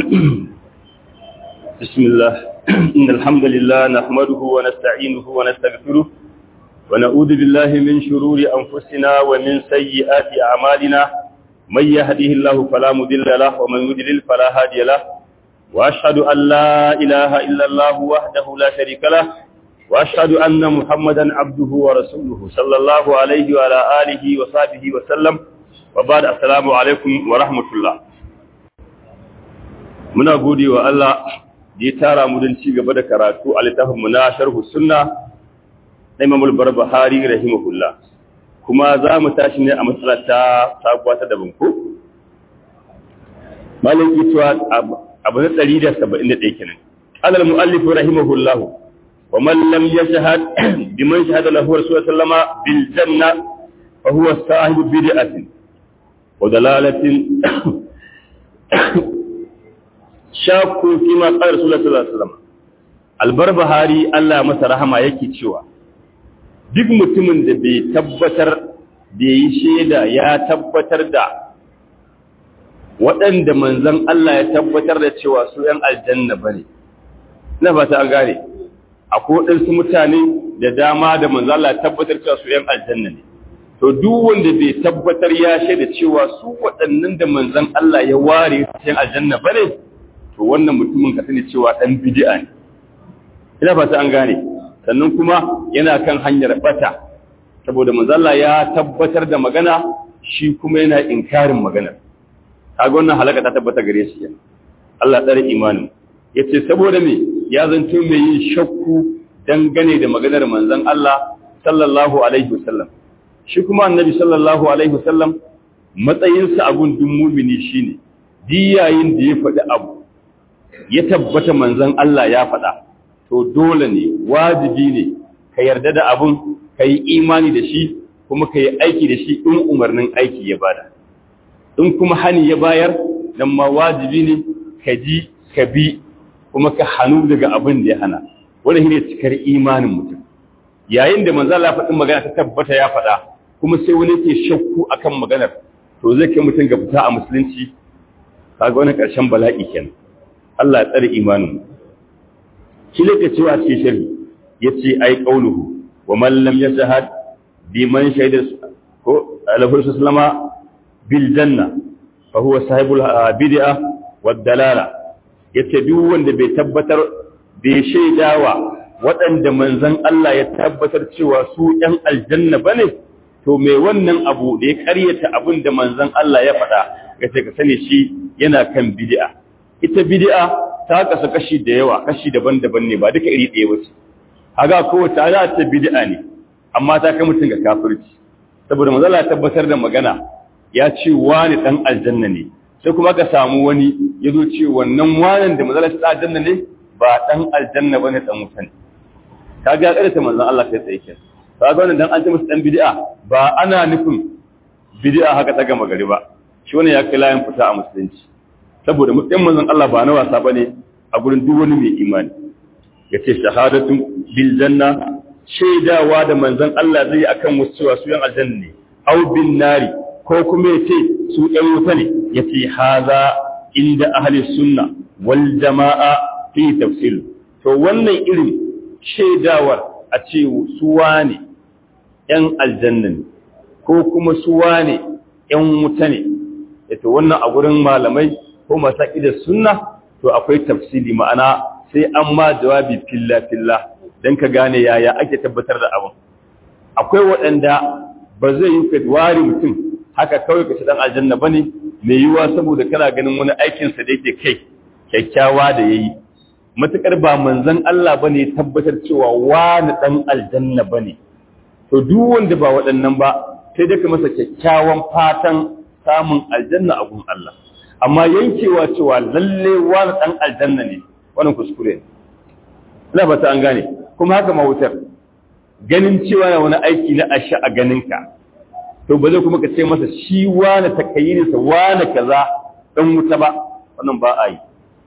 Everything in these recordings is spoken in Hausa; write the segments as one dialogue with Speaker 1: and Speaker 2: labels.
Speaker 1: بسم الله إن الحمد لله نحمده ونستعينه ونستغفره ونعوذ بالله من شرور أنفسنا ومن سيئات أعمالنا من يهده الله فلا مضل له ومن يضلل فلا هادي له وأشهد أن لا إله إلا الله وحده لا شريك له وأشهد أن محمدا عبده ورسوله صلى الله عليه وعلى آله وصحبه وسلم وبعد السلام عليكم ورحمة الله muna gode wa Allah da ya tara mu don ci gaba da karatu a littafinmu na sharhu sunna na Imam al-Barbahari rahimahullah kuma za mu tashi ne a matsalar ta sabuwa ta daban ko malik ituwa abu na 171 kenan alal muallif rahimahullah wa man lam yashhad biman shahada lahu rasulullah sallama bil janna fa huwa sahibu bid'atin wa dalalatin shakku fi ma qala rasulullahi sallallahu alaihi wasallam albarbahari Allah masa rahama yake cewa duk mutumin da bai tabbatar da yi shaida ya tabbatar da waɗanda manzon Allah ya tabbatar da cewa su ‘yan aljanna ba ne, na fata an gane, akwai waɗansu mutane da dama da manzon Allah ya tabbatar cewa su ‘yan aljanna ne. To, duk wanda bai tabbatar ya shaida cewa su waɗannan da manzon Allah ya ware su ‘yan aljanna ba ne, to wannan mutumin ka sani cewa dan bid'a ne ina fata an gane sannan kuma yana kan hanyar bata saboda manzo Allah ya tabbatar da magana shi kuma yana inkarin magana kaga wannan halaka ta tabbata gare shi Allah tsare imanin yace saboda me ya zanto mai yin shakku dangane da maganar manzon Allah sallallahu alaihi wasallam shi kuma annabi sallallahu alaihi wasallam matsayinsa a gundun mumini shine diyayin da ya faɗi abu ya tabbata manzon Allah ya faɗa to dole ne wajibi ne ka yarda da abun ka yi imani da shi kuma ka yi aiki da shi in umarnin aiki ya bada in kuma hani ya bayar dan ma wajibi ne ka ji ka bi kuma ka hannu daga abin da ya hana wanda shine cikar imanin mutum yayin da manzon Allah faɗin magana ta tabbata ya faɗa kuma sai wani ke shakku akan maganar to zai kai mutum ga fita a musulunci kaga wani ƙarshen bala'i kenan Allah ya tsare imanin shi ne ke cewa cikin shari ya ce ai ƙauluhu wa mallam ya shahad bi man shaidar ko alafur sallama bil janna fa huwa sahibul bid'a wad dalala yace duk wanda bai tabbatar bai shaidawa waɗanda manzon Allah ya tabbatar cewa su ɗan aljanna bane to me wannan abu da ya ƙaryata abin da manzon Allah ya faɗa gace ka sani shi yana kan bid'a ita bid'a ta kasu kashi da yawa kashi daban-daban ne ba duka iri ɗaya wace haga kowace ana ta bid'a ne amma ta kai mutum ga kafirci saboda manzo Allah tabbatar da magana ya ce wani dan aljanna ne sai kuma ka samu wani ya zo ce wannan wanan da manzo Allah ya aljanna ne ba dan aljanna bane dan wuta ne kaga kada ta manzo Allah kai tsaye kenan kaga wannan dan an ce musu dan bid'a ba ana nufin bid'a haka ta gama gari ba shi wannan ya kai layin fita a musulunci saboda matsayin manzon Allah ba na wasa bane a gurin duk wani mai imani yace shahadatu bil janna shaidawa da manzon Allah zai akan wasu cewa su yan aljanna ne aw bin nari ko kuma yace su yan wuta ne yace haza inda ahli sunna wal jamaa fi tafsil to wannan irin shaidawar a ce su wane yan aljanna ne ko kuma su wane yan wuta ne yato wannan a gurin malamai ko masu da sunna to akwai tafsili ma'ana sai an ma jawabi filla-filla don ka gane yaya ake tabbatar da abin akwai waɗanda ba zai yi ware mutum haka kawai ka ci ɗan aljanna ba ne mai yiwuwa saboda kana ganin wani aikinsa da yake kai kyakkyawa da ya yi matuƙar ba manzan Allah ba ne tabbatar cewa wani ɗan aljanna ba ne to duk wanda ba waɗannan ba sai dai ka masa kyakkyawan fatan samun aljanna a gun Allah amma yankewa cewa lalle wani ɗan aljanna ne wannan kuskure ne ina ba ta an gane kuma haka mawutar ganin cewa na wani aiki na asha a ganinka to ba zai kuma ka ce masa shi wani takayirinsa wani kaza ɗan wuta ba wannan ba a yi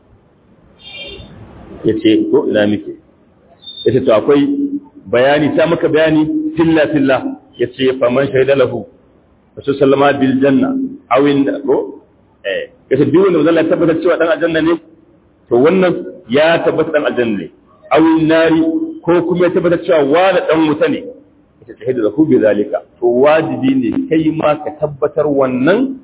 Speaker 1: ya ce ko ina muke ya ce to akwai bayani ta maka bayani filla filla ya ce faman shaida lahu wasu sallama bil janna awin ko eh kace duk wanda Allah tabbatar cewa dan aljanna ne to wannan ya tabbata dan aljanna ne awin nari ko kuma ya tabbata cewa wani dan wuta ne ita ta hidda hu bi zalika to wajibi ne kai ma ka tabbatar wannan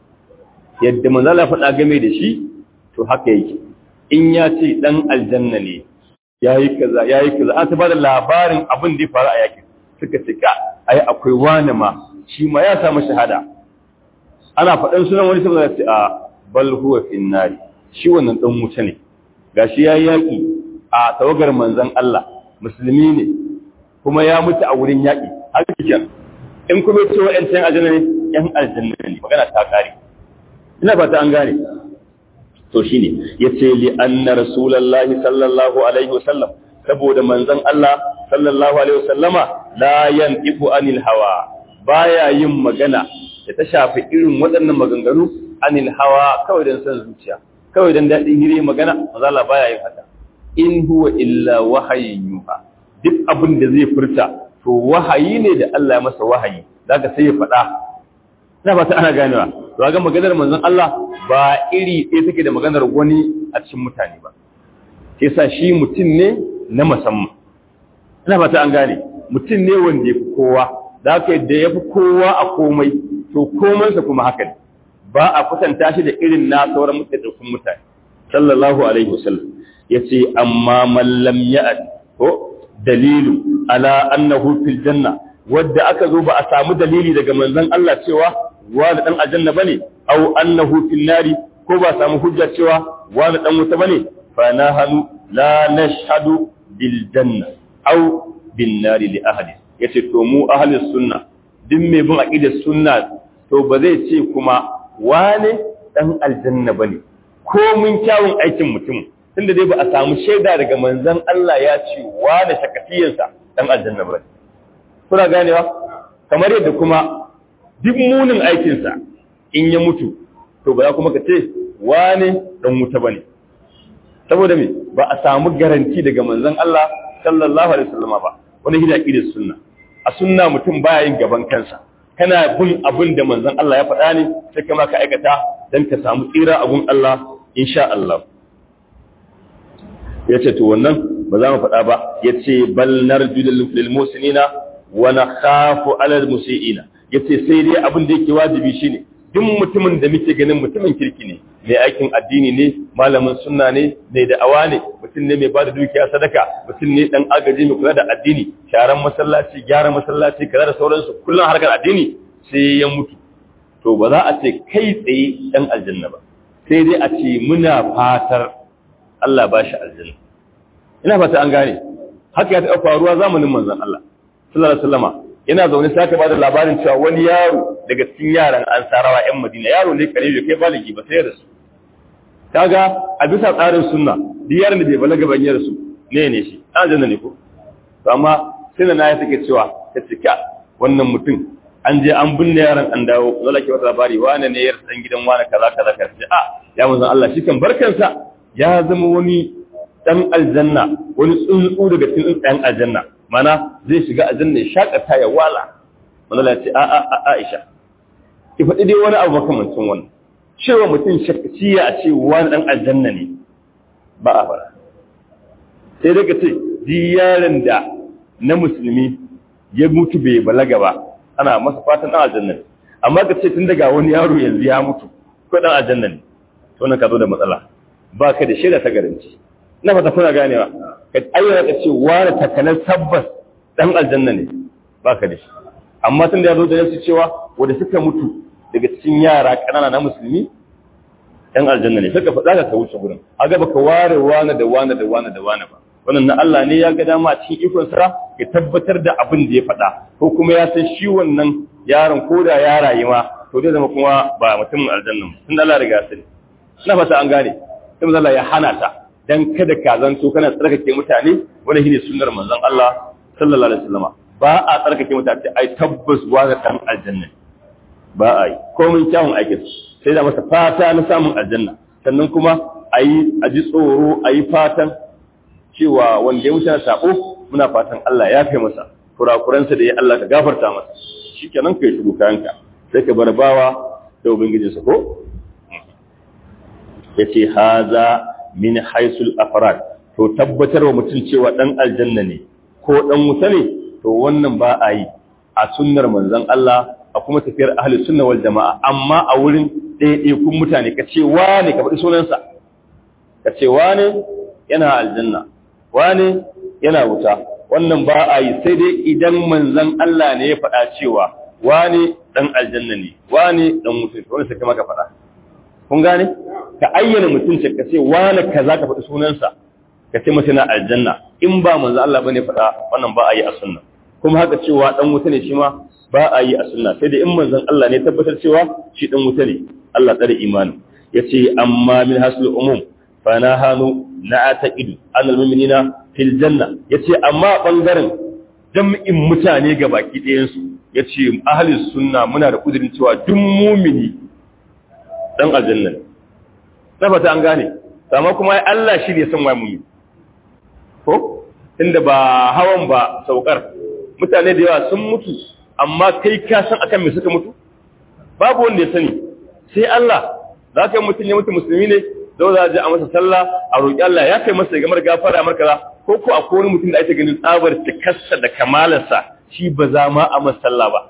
Speaker 1: yadda manzo Allah faɗa game da shi to haka yake in ya ce dan aljanna ne yayi kaza yayi kaza an ta bada labarin abin da ya faru a yakin suka cika ai akwai wani ma shi ma ya samu shahada ana faɗan sunan wani saboda ce a bal huwa finnari shi wannan dan wuta ne gashi yayi yaki a tawagar manzon Allah musulmi ne kuma ya mutu a wurin yaki har kiyan in kuma ce wa'ancan aljanna ne yan aljanna ne magana ta kare ina fata an gane to shine yace li anna rasulullahi sallallahu alaihi wasallam saboda manzon Allah sallallahu alaihi wasallama la yantiqu anil hawa baya yin magana da ta shafi irin waɗannan maganganu anil hawa kawai dan san zuciya kawai dan dadin hire magana manzon Allah baya yin haka in huwa illa wahayin yuha duk abin da zai furta to wahayi ne da Allah ya masa wahayi zaka sai ya faɗa ina ba ta ana ganewa to ga maganar manzon Allah ba iri ɗaya take da maganar wani a cikin mutane ba sai sa shi mutum ne na musamman ina ba ta an gane mutum ne wanda ya fi kowa da haka yadda ya fi kowa a komai to komansa kuma haka ne ba a kusanta shi da irin na sauran mutane mutane sallallahu alaihi wasallam yace amma man lam ya'at ko dalilu ala annahu fil janna wadda aka zo ba a samu dalili daga manzon Allah cewa wani dan aljanna bane aw annahu fil nari ko ba samu hujja cewa wani dan wuta bane fa nahanu la nashhadu bil janna aw bin nari li ahadi yace to mu ahli sunna duk mai bin aqidar sunna to ba zai ce kuma wane dan aljanna bane ko mun kyawun aikin mutum tunda dai ba a samu shaida daga manzon Allah ya ce wane shakatiyarsa dan aljanna bane kuna ganewa kamar yadda kuma duk munin aikinsa in ya mutu to ba za kuma ka ce wane dan wuta bane saboda me ba a samu garanti daga manzon Allah sallallahu alaihi wasallam ba wani hida da sunna a sunna mutum baya yin gaban kansa kana bin abin da manzon Allah ya faɗa ne sai kama ka aikata dan ka samu tsira a gun Allah insha Allah yace to wannan ba za mu faɗa ba yace bal narju lil musinina wa nakhafu ala al musiina yace sai dai abin da yake wajibi shine duk mutumin da muke ganin mutumin kirki ne mai aikin addini ne malamin sunna ne mai da'awa ne mutum ne mai bada dukiya sadaka mutum ne dan agaji mai kula da addini sharan masallaci gyara masallaci kaza da sauransu kullum harkar addini sai ya mutu to ba za a ce kai tsaye dan aljanna ba sai dai a ce muna fatar Allah ba shi aljanna ina fata an gane haka ya taɓa faruwa zamanin manzon Allah sallallahu alaihi wasallama yana zaune sai aka bada labarin cewa wani yaro daga cikin yaran ansarawa yan madina yaro ne kare bai kai baligi ba sai da su kaga a bisa tsarin sunna duk yaron da bai balaga ban yar su ne ne shi an janna ne ko to amma sai na ya take cewa ta cika wannan mutum an je an binne yaron an dawo zalla ke wata labari wane ne yar dan gidan wane kaza kaza kaza sai a ya manzon Allah shi kan barkansa ya zama wani dan aljanna wani tsuntsu daga cikin ɗan aljanna mana zai shiga aljanna ya shakata ya wala manzon ya ce a a a Aisha ki faɗi dai wani abu makamancin wannan cewa mutum shakciya a ce wani ɗan aljanna ne ba a fara sai daga ce di yaron da na musulmi ya mutu bai balaga ba ana masa fatan ɗan aljanna ne amma ka ce tun daga wani yaro yanzu ya mutu ko ɗan aljanna ne to nan ka zo da matsala ba ka da shaida ta garanci na fata kuna ganewa ka ayyana ka ce wani takalar tabbas ɗan aljanna ne ba ka da shi amma tun da ya zo da yasu cewa wanda suka mutu daga cikin yara ƙanana na musulmi ɗan aljanna ne suka faɗa ka wuce gurin a gaba ka ware wane da wane da wane da wane ba wannan na Allah ne ya ga dama a cikin ikon sa ya tabbatar da abin da ya faɗa ko kuma ya san shi wannan yaron ko da ya rayu ma to zai zama kuma ba mutumin aljanna ba tun Allah riga sani ina fata an gane sai Allah ya hana ta dan kada ka zanto kana tsarkake mutane wanda shine sunnar manzon Allah sallallahu alaihi wasallam ba a tsarkake mutane ai tabbas wa ga dan aljanna ba a yi komin kyawun aikin sai da masa fata na samun aljanna sannan kuma a yi a ji tsoro a yi fatan cewa wanda ya wuce na sabo muna fatan Allah ya fi masa kurakuransa da ya Allah ka gafarta masa shi kenan ka yi shigo kayanka sai ka bar bawa da ubangijinsa ko ya ce haza min haisul afrad to tabbatarwa mutum cewa dan aljanna ne ko dan wuta ne to wannan ba a yi a sunnar manzon Allah a kuma tafiyar ahli sunna wal jama'a amma a wurin ɗaiɗaikun mutane ka ce wane ka faɗi sunansa ka ce wane yana aljanna wane yana wuta wannan ba a yi sai dai idan manzon Allah ne ya faɗa cewa wane dan aljanna ne wane dan wuta ne wanda sai ka faɗa kun gane ka ayyana mutum ce ka ce wane kaza ka faɗi sunansa ka ce masa na aljanna in ba manzo Allah bane faɗa wannan ba a yi a sunna kuma haka cewa dan wuta ne shi ma ba a yi a sunna sai da in manzon Allah ne tabbatar cewa shi dan wuta ne Allah tsare imani yace amma min hasul umum fa na hanu na ataqidu annal mu'minina fil janna yace amma bangaren jam'in mutane ga baki ɗayan su yace ahlus sunna muna da kudirin cewa duk mu'mini dan aljanna ne tabbata an gane amma kuma Allah shi ne san wai mu'mini ko inda ba hawan ba saukar mutane da yawa sun mutu amma kai ka san akan me suka mutu babu wanda ya sani sai Allah za ka yi mutum ya mutu musulmi ne zau za a je a masa sallah a roƙi Allah ya kai masa gamar gafara a markaza ko ko akwai wani mutum da ake ganin tsabar cikarsa da kamalarsa shi ba za ma a masa sallah ba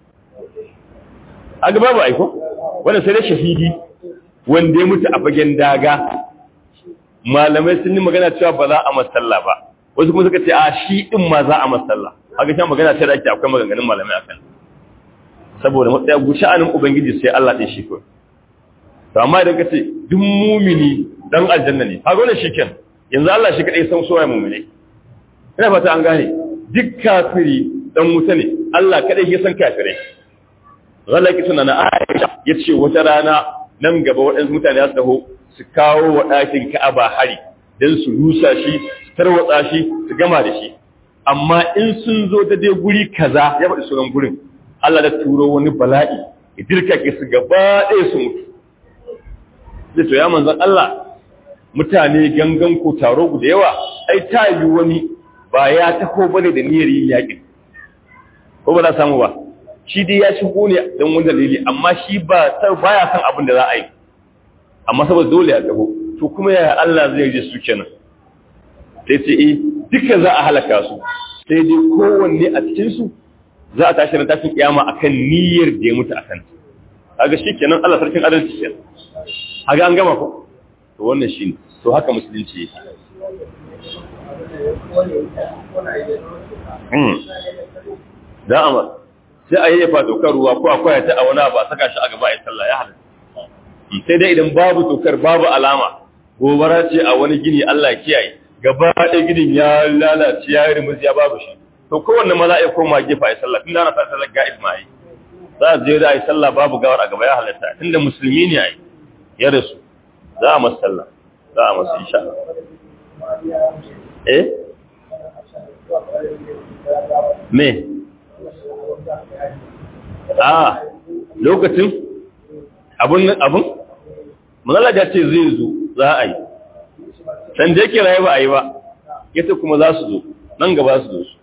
Speaker 1: a gaba ba aiko wannan sai dai shahidi wanda ya mutu a fagen daga malamai sun yi magana cewa ba za a masa sallah ba wasu kuma suka ce a shi din ma za a masa sallah haka shan magana ce da ake akwai maganganun malamai akan saboda matsaya gusha'anin ubangiji sai Allah ɗin shi ko to amma idan ka ce duk mumini dan aljanna ne haka wannan shiken yanzu Allah shi kadai san soyayya mumini ina fata an gane duk kafiri dan wuta ne Allah kadai ya san kafirai zalaki suna na Aisha yace wata rana nan gaba waɗansu mutane za su taho su kawo wa ɗakin Ka'aba hari dan su rusa shi su tarwatsa shi su gama da shi amma in sun zo da dai guri kaza ya faɗi sunan gurin Allah da turo wani bala'i ya dirka ke su gaba ɗaya su mutu zai to ya manzan Allah mutane gangan ko taro da yawa ai ta yi wani ba ya taho bane da niyyar yin yaƙin ko ba za samu ba shi dai ya shigo ne don wani dalili amma shi ba baya san abin da za a yi amma saboda dole ya taho to kuma yaya Allah zai ji su kenan sai ce eh duka za a halaka su sai dai kowanne a cikin su za a tashi na tashin kiyama akan niyyar da ya mutu akan kaga shikenan Allah sarkin adalci kenan haga an gama ko to wannan shine to haka musulunci yake hmm da amma sai a yayyafa tokar ruwa ko akwai ta a wani abu a saka shi a gaba a sallah ya halatta sai dai idan babu tokar babu alama gobara ce a wani gini Allah ya kiyaye gaba ɗaya ginin ya lalace ya yi rimus ya babu shi to kowanne ma za a yi koma gefa ya sallah tunda ana sa sallar ga'ib ma yi za a je da a yi sallah babu gawar a gaba ya halatta tunda musulmi ne a yi ya rasu za a masu sallah za a masu insha eh me a lokacin abun abun manala ya ce zai zo za a yi san da yake raye ba a yi ba yace kuma za su zo nan gaba su zo su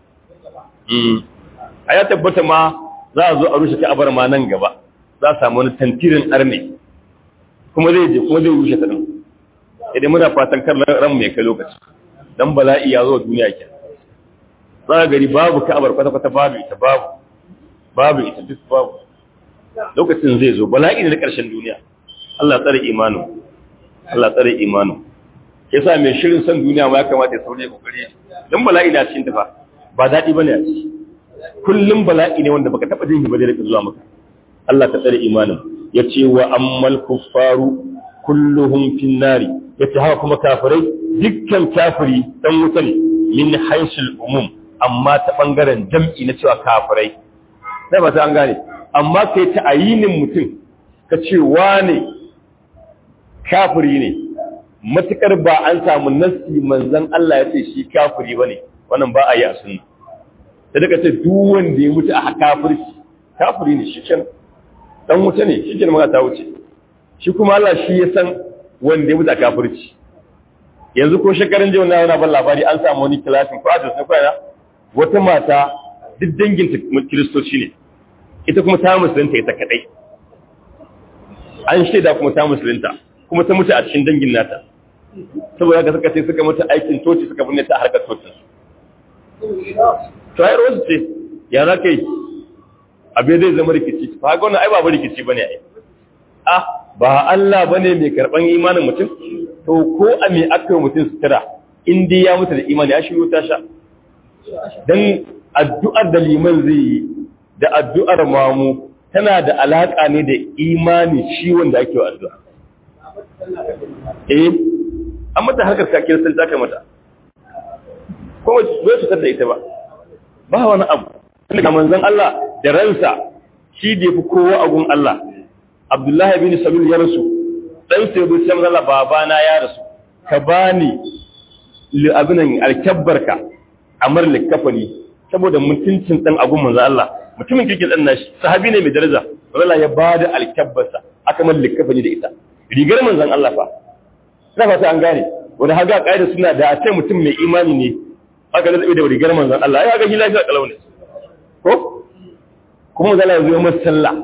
Speaker 1: a ya tabbata ma za a zo a rushe ka'abar ma nan gaba za a samu wani tantirin arne kuma zai je kuma zai rushe ta din idan muna fatan kar ran mai kai lokaci dan bala'i ya zo duniya ke za a gari babu ka'abar kwata-kwata babu ita babu babu ita duk babu lokacin zai zo bala'i ne na ƙarshen duniya Allah tsare imanin Allah tsare imanin yasa mai shirin san duniya ma ya kamata ya saurayi kokari dan bala'i na cikin tafa ba daɗi bane a ciki kullum bala'i ne wanda baka taba jin ba da rika zuwa maka Allah ka tsare imanin yace wa ammal kuffaru kulluhum fin nari yace haka kuma kafirai dukkan kafiri dan wuta ne min haisul umum amma ta bangaren jam'i na cewa kafirai sai ba ta an gane amma kai ta ayinin mutum ka ce wane kafiri ne matukar ba an samu nassi manzon Allah ya ce shi kafiri bane wannan ba a yi a sunna da daga ce duk wanda ya mutu a kafirci kafiri ne shi kenan dan wuta ne shi kenan ta wuce shi kuma Allah shi ya san wanda ya mutu a kafirci yanzu ko shekarun jiya na yana ban labari an samu wani kilashin project na kwana wata mata duk danginta kiristoci ne ita kuma ta musulunta ita kadai an shaida kuma ta musulunta kuma ta mutu a cikin dangin nata saboda haka suka ce suka mata aikin toci suka binne ta harkar tocin to ai rosu ce ya za ka yi abin zai zama rikici ba ga wannan ai ba rikici bane ai ah ba Allah bane mai karban imanin mutum to ko a me aka mutum sutura in dai ya mutu da imani ya shiru ta sha dan addu'ar da liman zai yi da addu'ar mamu tana da alaka ne da imani shi wanda ake wa addu'a eh an mata harkar kakiyar sun taka mata kuma bai su da ita ba ba wani abu daga manzon Allah da ransa shi da yafi kowa a gun Allah Abdullahi bin Salul ya rasu dan sai bai sai Allah babana ya rasu ka bani li abinan alkabbarka amar likafani saboda mutuncin dan agun manzon Allah mutumin kirkin dan nashi sahabi ne mai daraja Allah ya bada alkabbarsa aka man likafani da ita rigar manzon Allah fa ina fata an gane wanda haga kaida suna da a ce mutum mai imani ne aka zaɓe da rigar manzon Allah ya ga shi lafiya kalau ne ko kuma zala ya zo masa sallah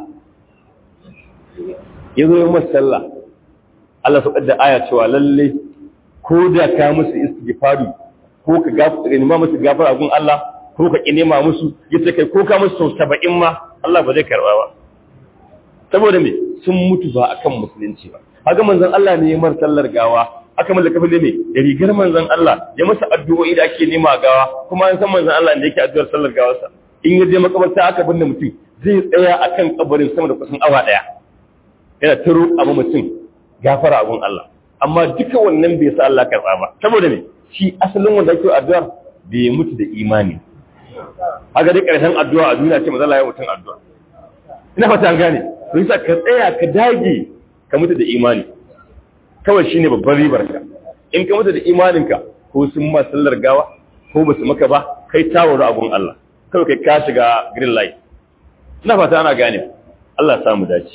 Speaker 1: ya zo masa sallah Allah su da aya cewa lalle ko da ka musu istighfari ko ka gafara nema musu gafara gun Allah ko ka ki nema musu yace kai ko ka musu sau 70 ma Allah ba zai karba ba saboda me sun mutu ba akan musulunci ba haka manzon Allah ne ya mar sallar gawa aka mallaka fili ne da rigar manzon Allah ya masa addu'o'i da ake nema gawa kuma an san manzon Allah da yake addu'ar sallar gawarsa in ya je makabarta aka binne mutum zai tsaya akan kabarin sama da kusan awa daya yana taro abu mutum gafara abun Allah amma duka wannan bai sa Allah karba ba saboda me shi asalin wanda yake addu'ar bai mutu da imani haka dai karshen addu'a a duniya ce manzon Allah ya mutum addu'a ina fata an gane to yasa ka tsaya ka dage ka mutu da imani kawai shi ne babban ribarka in ka mutu da imaninka ko sun ma sallar gawa ko ba su maka ba kai tawaru abun Allah kawai kai ka shiga green light ina fata ana gane Allah samu dace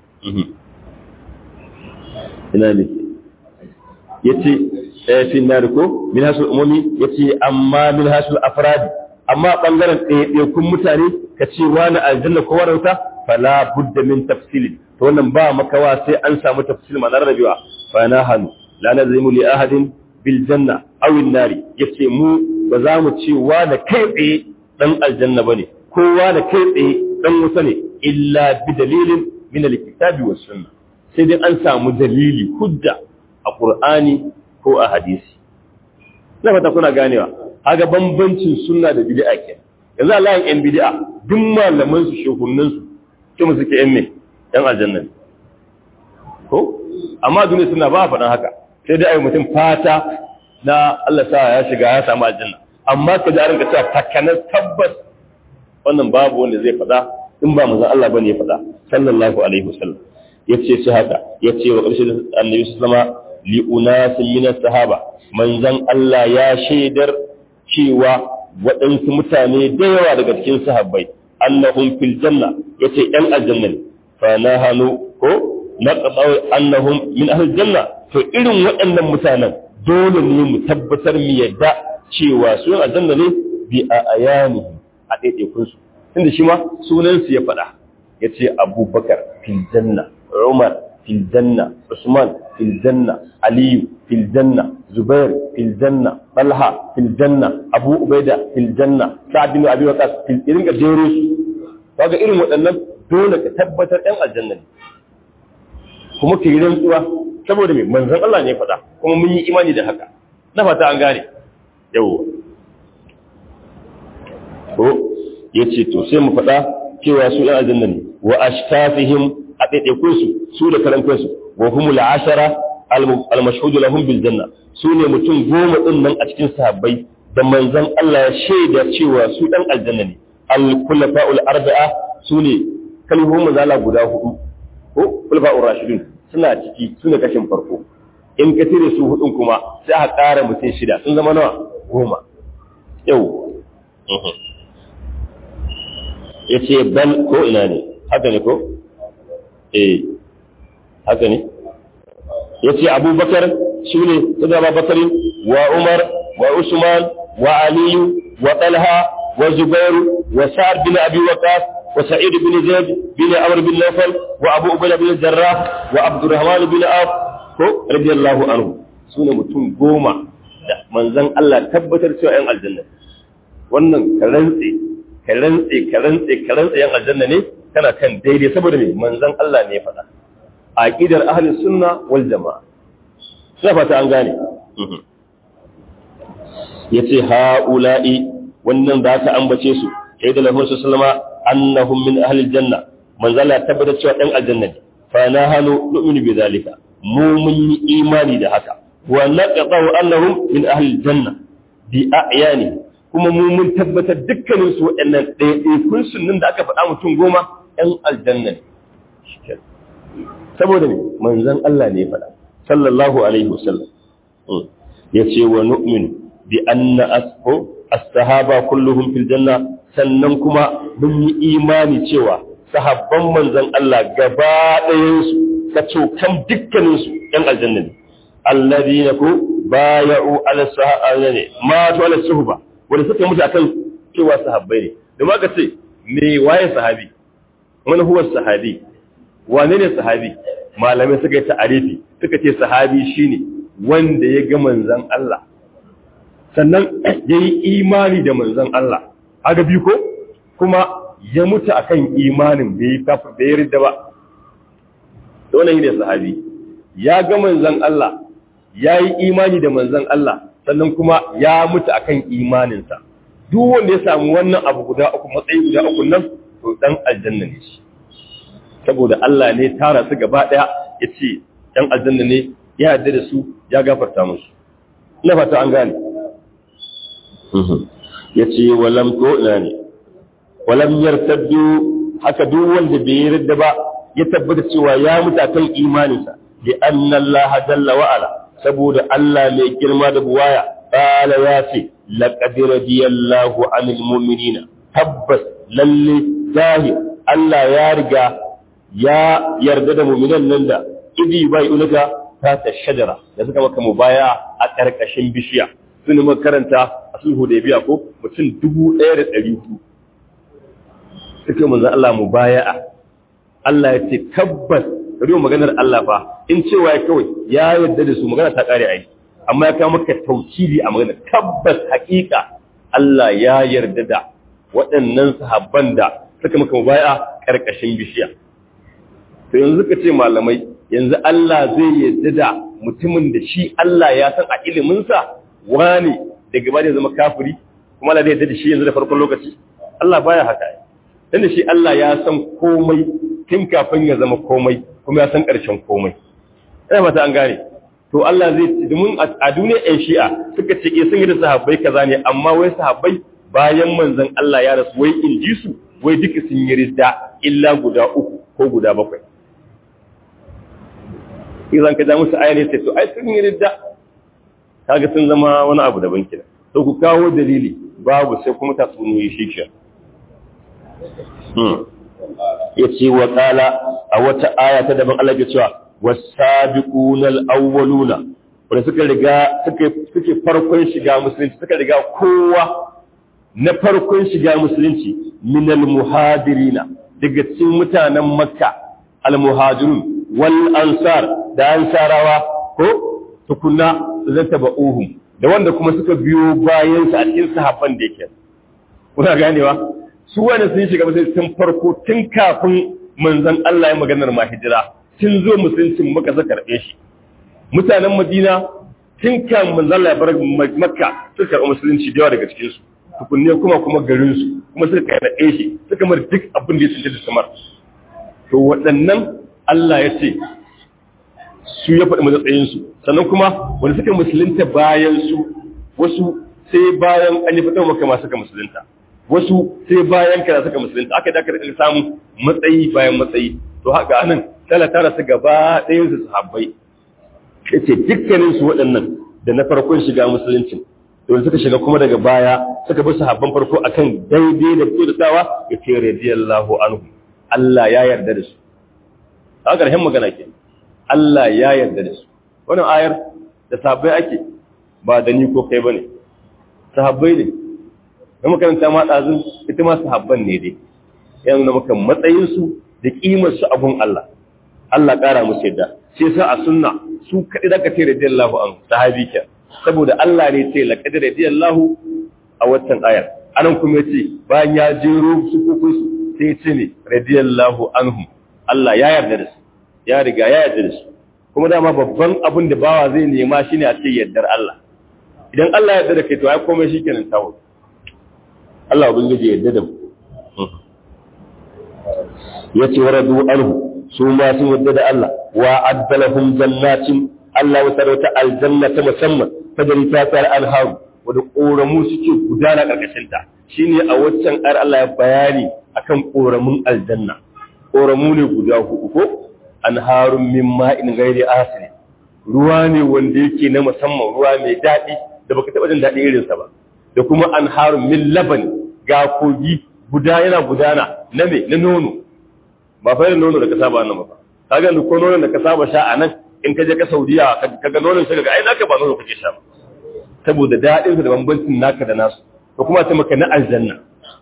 Speaker 1: ina ne yace eh fi nar ko min hasul umumi yace amma min hasul afradi amma bangaren ɗaiɗaikun mutane ka ce wani aljanna ko warauta fala budda min tafsilin to wannan ba makawa sai an samu tafsil ma rabewa fa nahanu la nazimu li ahadin bil janna aw an nari yace mu ba za mu ce wani kai tsaye dan aljanna bane ko wani kai tsaye dan wuta ne illa bi dalilin min alkitabi was sunna sai dai an samu dalili hujja a qur'ani ko a hadisi na fata kuna ganewa haga bambancin sunna da bid'a ke yanzu Allah yan bid'a duk malaman su shehunan su kuma suke yan me yan aljanna ko amma duniya suna ba faɗan haka sai dai ayi mutum fata na Allah sa ya shiga ya samu aljanna amma ka da ranka cewa takanar tabbas wannan babu wanda zai faɗa in ba manzon Allah bane ya faɗa sallallahu alaihi wasallam yace shi haka yace wa ƙarshen annabi sallama li unasin min sahaba manzon Allah ya shaidar cewa waɗansu mutane da yawa daga cikin sahabbai annahum fil janna yace ɗan aljanna ne fa nahanu ko naqdaw annahum min ahli janna to irin waɗannan mutanen dole ne mu tabbatar mu yadda cewa su aljanna ne bi a ayanihim a ɗaiɗaikun su tunda shi ma sunan su ya faɗa yace abubakar fil janna umar fil janna usman fil janna aliyu fil janna zubair fil janna talha fil janna abu ubaida fil janna sa'd bin abi waqas fil irin ga jero su kaga irin waɗannan dole ka tabbatar ɗan aljanna ne kuma ka yi rantsuwa saboda mai manzon Allah ne faɗa kuma mun yi imani da haka na fata an gane yau ko yace to sai mu faɗa cewa su ɗan aljanna ne wa ashtafihim a ɗaiɗaikun su su da karan kansu wa humul ashara al-mashhud lahum bil janna su ne mutum goma din nan a cikin sahabbai da manzon Allah ya shaida cewa su ɗan aljanna ne al-khulafa'ul arba'a su ne kalmomin mazala guda hudu ko khulafa'ur rashidun suna ciki su ne kashin farko in ka tire su hudun kuma sai a ƙara mutum shida sun zama nawa goma yau ya ce bal ko ina ne haka ne ko eh haka ne ya ce abubakar shi ne su zama bakari wa umar wa usman wa aliyu wa talha wa zubairu wa sa'ad bin abi waqas wa sa'id bin zaid bin amr bin nawfal wa abu ubayda bin jarrah wa abdurrahman bin auf ko radiyallahu anhu su ne mutum goma da manzan Allah tabbatar cewa ‘yan aljanna wannan ka rantse ka rantse ka rantse ka rantse ‘yan aljanna ne kana kan daidai saboda mai manzan Allah ne faɗa a ƙidar ahalin sunna wal jama'a suna fata an gane ya ce ha'ula'i wannan da aka ambace su sai da lahun sallama annahum min ahlil janna manzan Allah tabbatar cewa ‘yan aljanna ne fa na hannu nu'minu bi zalika mu mun yi imani da haka wa naqatu annahum min ahli janna bi a'yani kuma mu mun tabbatar dukkanin su waɗannan ɗaiɗaikun sunnin da aka faɗa mutum goma ɗan aljanna ne saboda ne manzon Allah ne faɗa sallallahu alaihi wasallam ya ce wa nu'min bi anna asfu as-sahaba kulluhum fil janna sannan kuma mun yi imani cewa sahabban manzon Allah gaba ɗayansu ka cokan dukkaninsu ‘yan aljanna ne, allazi na ku baya'u ala ne, matu ala suhuba, wanda suka mutu akan cewa sahabbai ne, da ma ka ce, me waye sahabi, wani huwa sahabi, wane ne sahabi, malamai suka yi ta'arifi, suka ce sahabi shine wanda ya ga manzan Allah, sannan ya yi imani da manzan Allah, aga biyu ko, kuma ya mutu akan imanin bai yi ridda ba, wannan ne sahabi ya ga manzon Allah ya yi imani da manzon Allah sannan kuma ya mutu akan imaninsa duk wanda ya samu wannan abu guda uku matsayi guda uku nan to dan aljanna ne shi saboda Allah ne tara su gaba daya yace dan aljanna ne ya yarda da su ya gafarta musu ina fata an gane yace walam to ina ne walam yartaddu haka duk wanda bai yarda ba ya tabbata cewa ya mutu kan imaninsa bi anna Allah jalla wa ala saboda Allah mai girma da buwaya qala ya ce laqad radiyallahu anil mu'minina tabbas lalle zahir Allah ya riga ya yarda da mu'minan nan da idi bai ulaka ta ta shajara da suka maka mubaya a karkashin bishiya sun makaranta a sulhu da biya ko mutum 1400 suka manzo Allah mubaya'a Allah ya ce tabbas riyo maganar Allah fa in cewa kawai ya yarda da su magana ta kare ai amma ya kawo maka taukidi a magana tabbas hakika Allah ya yarda da waɗannan sahabban da suka maka mubaya karkashin bishiya to yanzu ka ce malamai yanzu Allah zai yarda da mutumin da shi Allah ya san a ilimin sa wani daga ba da zama kafiri kuma Allah zai yarda da shi yanzu da farkon lokaci Allah baya haka dan da shi Allah ya san komai tun kafin ya zama komai kuma ya san ƙarshen komai ina mata an gane to Allah zai ci domin a duniyar ƴan shi'a suka ce sun yi da sahabbai kaza ne amma wai sahabbai bayan manzon Allah ya rasu wai in ji su wai duka sun yi ridda illa guda uku ko guda bakwai idan ka ja musu aya ne sai to ai sun yi ridda kaga sun zama wani abu daban kina to ku kawo dalili babu sai kuma tatsuniyoyi shi ke ya ce wa ƙala a wata aya ta daban Allah ke cewa wasabiquna al-awwaluna wanda suka riga suke farkon shiga musulunci suka riga kowa na farkon shiga musulunci min al-muhajirina daga cikin mutanen makka al-muhajirun wal ansar da ansarawa ko tukunna zata ba'uhum da wanda kuma suka biyo bayan su a cikin sahabban da yake kuna ganewa su wani sun shiga musulunci tun farko tun kafin manzon Allah ya maganar ma hijira tun zo musuluncin maka suka karɓe shi mutanen Madina tun kan manzon Allah ya bar Makka suka karɓi musulunci da yawa daga cikin su tukunne kuma kuma garin su kuma suka karɓe shi suka mar duk abin da ya tsince da samar to waɗannan Allah ya ce su ya faɗi matsayin su sannan kuma wanda suka musulunta bayan su wasu sai bayan an yi fitar maka masu suka musulunta wasu sai bayan kana suka musulunta aka da karɓi samun matsayi bayan matsayi to haka anan tala tara su gaba ɗayan su sahabbai yace dukkanin su waɗannan da na farkon shiga musuluncin to suka shiga kuma daga baya suka bi sahabban farko akan daidai da kyautatawa yace radiyallahu anhu Allah ya yarda da su a ƙarshen magana ke Allah ya yarda da su wannan ayar da sahabbai ake ba da ni ko kai bane sahabbai ne da makaranta ma ɗazun ita ma sahabban ne dai ya nuna maka matsayinsu da ƙimarsu abun Allah Allah ƙara musu yadda sai sa a sunna su kaɗai da ka ce radiyallahu an sahabi ke saboda Allah ne ce laqad radiyallahu a watan ayar anan kuma yace bayan ya jero su kokon su sai ya ce ne radiyallahu anhum Allah ya yarda da su ya riga ya yarda da su kuma dama babban abin da bawa zai nema shine a ce yardar Allah idan Allah ya yarda da kai to ai komai shikenan tawo Allah ubangiji ya yarda da mu yace waradu anhu su ma sun yarda da Allah wa addalahum jannatin Allah ya sarauta aljanna ta musamman fadari ta tsar anharu wadda ƙoramu suke gudana ƙarƙashin ta shine a waccan ayar Allah ya bayani akan ƙoramun aljanna ƙoramu ne guda hudu ko anharun min ma'in ghairi asin ruwa ne wanda yake na musamman ruwa mai daɗi da baka taɓa jin daɗi irinsa ba da kuma anharun min laban ga kogi guda yana gudana na me na nono ba fa nono da ka saba nan ba kaga ko nono da ka saba sha a nan in ka je ka Saudiya kaga nonon shi ga ai naka ba nono kake sha ba saboda daɗin sa da bambancin naka da nasu ko kuma ta maka na aljanna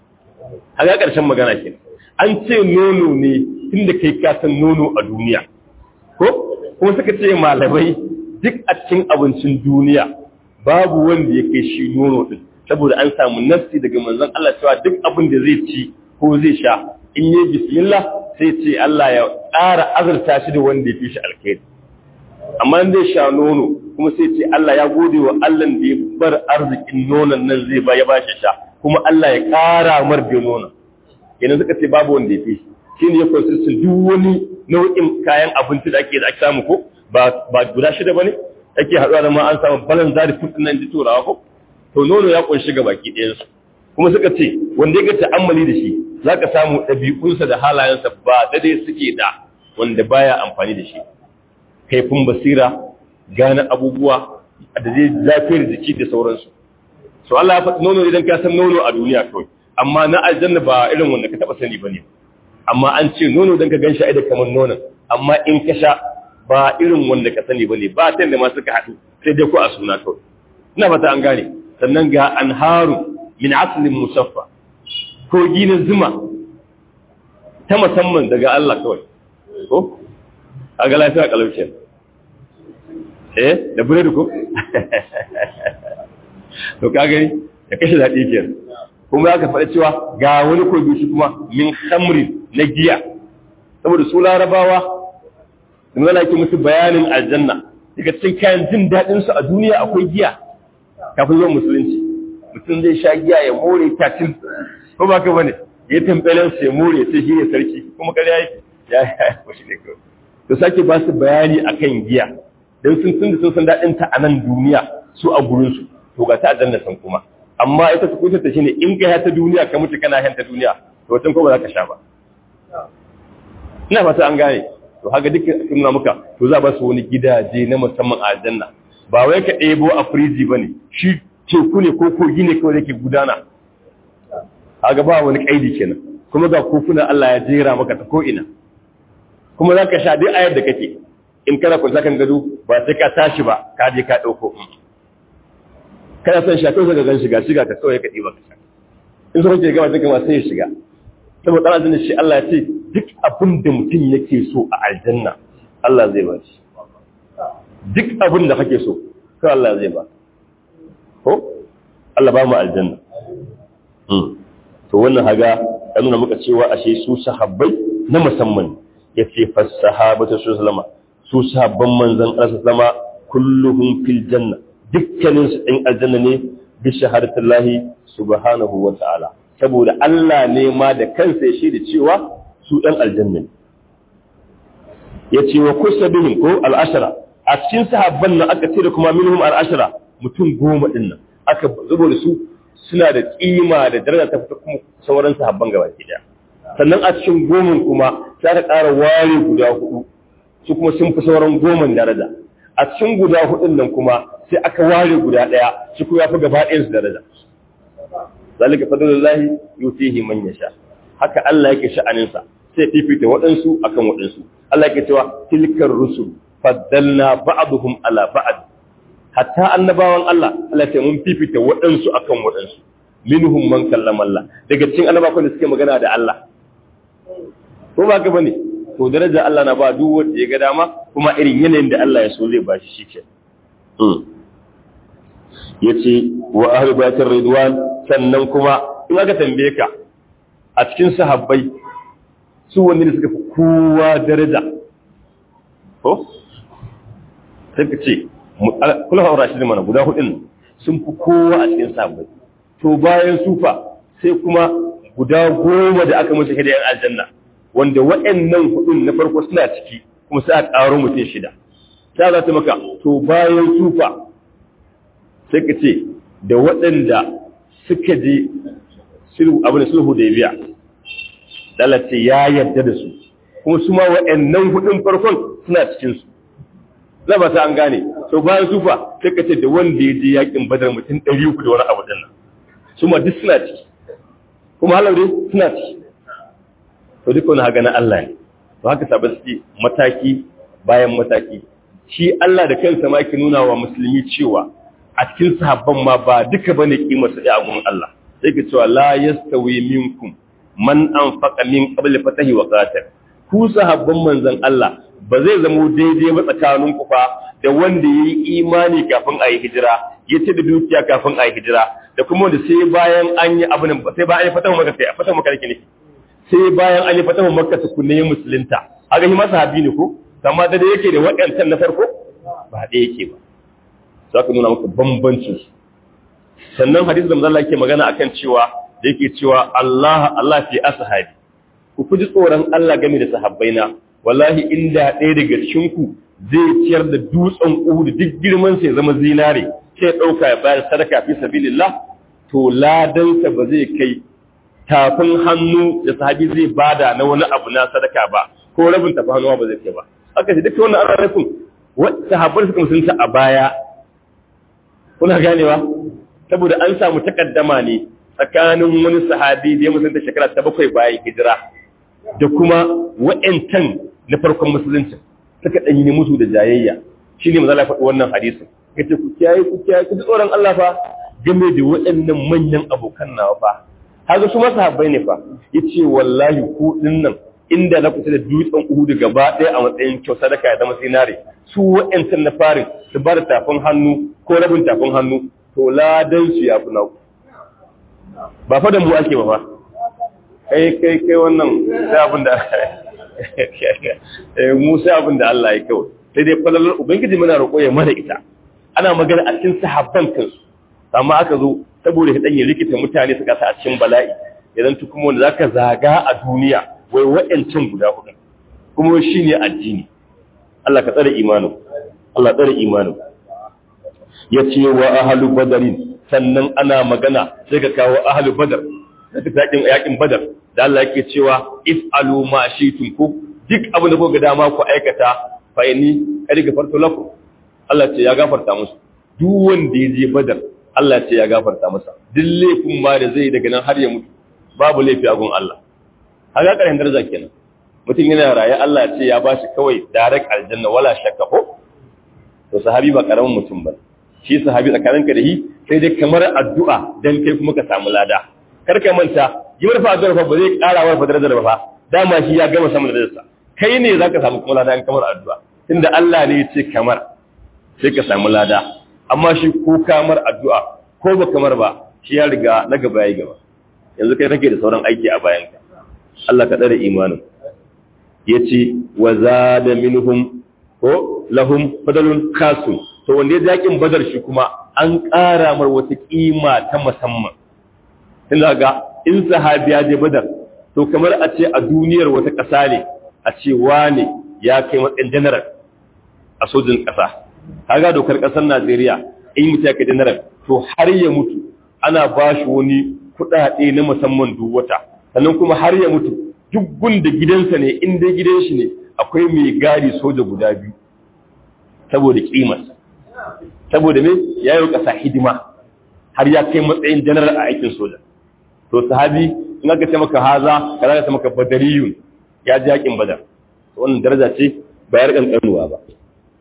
Speaker 1: a ga ƙarshen magana ke an ce nono ne tunda kai ka san nono a duniya ko kuma suka ce malamai duk a cikin abincin duniya babu wanda ya kai shi nono din saboda an samu nafsi daga manzon Allah cewa duk abin da zai ci ko zai sha in yi bismillah sai ce Allah ya ƙara azurta shi da wanda ya fi shi alkhairi amma zai sha nono kuma sai ce Allah ya gode wa Allah da ya bar arzikin nonon nan zai ba ya ba shi sha kuma Allah ya ƙara mar da nonon kenan suka ce babu wanda ya fi shi shine ya consistent duk wani nau'in kayan abinci da ake da ake samu ko ba ba guda shida bane ake haɗuwa da ma an samu balan zari food nan ji turawa ko to nono ya kunshi ga baki ɗayan su kuma suka ce wanda ya ga ta'ammali da shi zaka samu ɗabi'unsa da halayensa ba dade suke da wanda baya amfani da shi kaifin basira gane abubuwa da zai lafiyar jiki da sauransu so Allah ya faɗi nono idan ka san nono a duniya kawai amma na aljanna ba irin wanda ka taɓa sani bane amma an ce nono dan ka ganshi ai da kamar nonon amma in ka sha ba irin wanda ka sani bane ba ta da ma suka haɗu sai dai ko a suna kawai ina fata an gane sannan ga anharu min aslin musaffa ko ginin zuma ta musamman daga Allah kawai ko a ga lafiya kalauce eh da buredi ko to ka gani da kashe daɗi ke kuma aka faɗa cewa ga wani kogi shi kuma min khamri na giya saboda su larabawa da mana ke musu bayanin aljanna daga cikin kayan jin daɗin su a duniya akwai giya kafin zuwa musulunci mutum zai sha giya ya more tatin ko ba ka bane ya tambalen su ya more sai shi ne sarki kuma kare yake ya ya shi ne kawai to sake ba su bayani akan giya dan sun tun da sun san daɗin ta a nan duniya su a gurin su to ga ta aljanna san kuma amma ita su kuta ta shine in ka ta duniya ka mutu kana hanta duniya to watan ko ba za ka sha ba ina fata an gane to haka duk sun nuna muka to za ba su wani gidaje na musamman a aljanna ba wai ka ɗebo a firiji bane shi teku ne ko kogi ne kawai yake gudana haka ba wani kaidi kenan kuma ga kofuna Allah ya jera maka ta ko ina kuma za ka sha duk ayar da kake in kana kwanta kan gado ba sai ka tashi ba ka je ka ɗauko kana son sha kawai ka gan shiga shiga ka kawai ka ɗiba ka sha in so kake gama sai kama sai ya shiga saboda ɗan aljanna shi Allah ya ce duk abin da mutum yake so a aljanna Allah zai ba shi duk abin da kake so kawai Allah zai ba ko Allah ba mu aljanna to wannan haga ya nuna muka cewa ashe su sahabbai na musamman ya ce fassahabatu su zama su sahabban manzan Allah zama kulluhum fil janna dukkanin su ɗin aljanna ne bi shahadatullahi subhanahu wa ta'ala saboda Allah ne ma da kansa ya shaida cewa su ɗan aljanna ne ya ce wa kusa bihim ko al'ashara a cikin sahabban nan aka ce da kuma minhum al'ashara mutum goma ɗin nan aka zubo da su suna da kima da daraja ta fita kuma sauran sahabban gaba ke daya sannan a cikin goman kuma sai aka ƙara ware guda hudu su kuma sun fi sauran goman daraja a cikin guda hudun nan kuma sai aka ware guda daya shi kuma ya fi gaba ɗayan su daraja zalika fadlullahi yutihi man yasha haka Allah yake sha'anin sa sai fifita waɗansu akan waɗansu Allah yake cewa tilkar rusul faddalna ba'dhum ala ba'd hatta annabawan Allah Allah ce mun fifita waɗansu akan waɗansu minhum man kallama Allah daga cikin annabawan da suke magana da Allah ko ba ka bane to daraja Allah na ba duk wanda ya ga dama kuma irin yanayin da Allah ya so zai ba shi shike yace wa ahli baitir ridwan sannan kuma in aka tambaye ka a cikin sahabbai su wanne ne suka fi kowa daraja ko sai ka ce kula haura shi mana guda hudun sun fi kowa a cikin sahabbai to bayan sufa sai kuma guda goma da aka musu hidayen aljanna wanda waɗannan hudun na farko suna ciki kuma sai a ƙaro mutum shida ta za ta maka to bayan sufa sai ka ce da waɗanda suka je abin da sulhu da biya dalace ya yarda da su kuma su ma waɗannan hudun farkon suna cikinsu za ba ta an gane to bayan sufa sai ka ce da wanda ya je yakin badar mutum ɗari uku da wani abu ɗin nan su ma duk suna ciki kuma halar dai suna ciki to duka wani haka na Allah ne to haka sabu suke mataki bayan mataki shi Allah da kansa ma yake nuna wa musulmi cewa a cikin sahabban ma ba duka bane kimar su a gurin Allah sai ke cewa la yastawi minkum man anfaqa min qabl fatahi wa qatal ku sahabban manzon Allah ba zai zamo daidai ba tsakanin ku fa da wanda yayi imani kafin a yi hijira ya ce da dukiya kafin a yi hijira da kuma wanda sai bayan an yi abin sai bayan an yi fatahu maka sai a fatahu maka ne sai bayan an yi fatahu maka su kunne musulunta haka shi masa habi ne ko amma da yake da waɗancan na farko ba da yake ba za ka nuna maka bambancin sannan hadisi da manzon Allah yake magana akan cewa da yake cewa Allah Allah fi ashabi ku kuji tsoron Allah game da sahabbaina wallahi inda ɗaya daga cikin ku zai ciyar da dutsen Uhud duk girman sai zama zinare sai dauka ya bayar sadaka fi sabilillah to ladansa ba zai kai tafin hannu da sahabi zai bada na wani abu na sadaka ba ko rabin tafin hannu ba zai kai ba aka ce duk wannan an rafin sahabbai suka musulunta a baya kuna ganewa saboda an samu takaddama ne tsakanin wani sahabi da ya musulunta shekara ta bakwai bayan hijira da kuma wa'yancan na farkon musulunci suka ɗanyi ne musu da jayayya shi ne mazala faɗi wannan hadisin ya ce ku kiyaye ku kiyaye ku tsoron Allah fa game da waɗannan manyan abokan nawa fa haka su ma sahabbai ne fa ya ce wallahi ku nan inda na kusa da dutsen uhudu gaba ɗaya a matsayin kyau sadaka ya zama zinare su wa'yancan na farin su ba da tafin hannu ko rabin tafin hannu to ladan su ya fi naku ba fa da mu ake ba fa kai kai kai wannan sai abin da mu sai abin da Allah ya kawai sai dai falalar ubangiji muna roƙo ya mana ita ana magana a cikin sahabban kansu amma aka zo saboda ya danye likita mutane suka sa a cikin bala'i idan tu kuma wanda zaka zaga a duniya wai wa'ancin guda hudu kuma shine addini Allah ka tsare imanin Allah tsare imanin yace wa ahlu badarin sannan ana magana sai ka kawo ahlu badar da yakin yakin badar da Allah yake cewa if'alu ma shi'tum ku duk abin da kuka ga dama ku aikata fa inni kadi gafartu lakum Allah ce ya gafarta musu duk wanda ya je badar Allah ce ya gafarta masa duk laifin ma da zai daga nan har ya mutu babu laifi a gun Allah haka karin daraja kenan mutum yana raye Allah ce ya bashi kawai direct aljanna wala shakka ko to sahabi ba karamin mutum ba shi sahabi tsakaninka da shi sai dai kamar addu'a dan kai kuma ka samu lada kar ka manta yi marfa addu'ar fa ba zai ƙara wa darajar ba fa dama shi ya gama samun darajarsa kai ne zaka samu kuma lada kamar addu'a tunda Allah ne ya ce kamar sai ka samu lada amma shi ko kamar addu'a ko ba kamar ba shi ya riga na gaba yayi gaba yanzu kai kake da sauran aiki a bayanka Allah ka tsare imanin yace wa zada minhum ko lahum fadalun khasun to wanda ya yakin badar shi kuma an ƙara mar wata kima ta musamman tunda ga in sahabi ya je badar to kamar a ce a duniyar wata ƙasa ne a ce wane ya kai matsayin general a sojin ƙasa kaga dokar ƙasar Najeriya in mutu ya kai general to har ya mutu ana ba shi wani kuɗaɗe na musamman duk wata sannan kuma har ya mutu duk gunda gidansa ne in dai gidan shi ne akwai mai gadi soja guda biyu saboda kimarsa saboda me ya yi ƙasa hidima har ya kai matsayin general a aikin soja to sahabi in aka ce maka haza ka za ka ce maka badariyun ya ji yakin badar wannan daraja ce bayar kankanuwa ba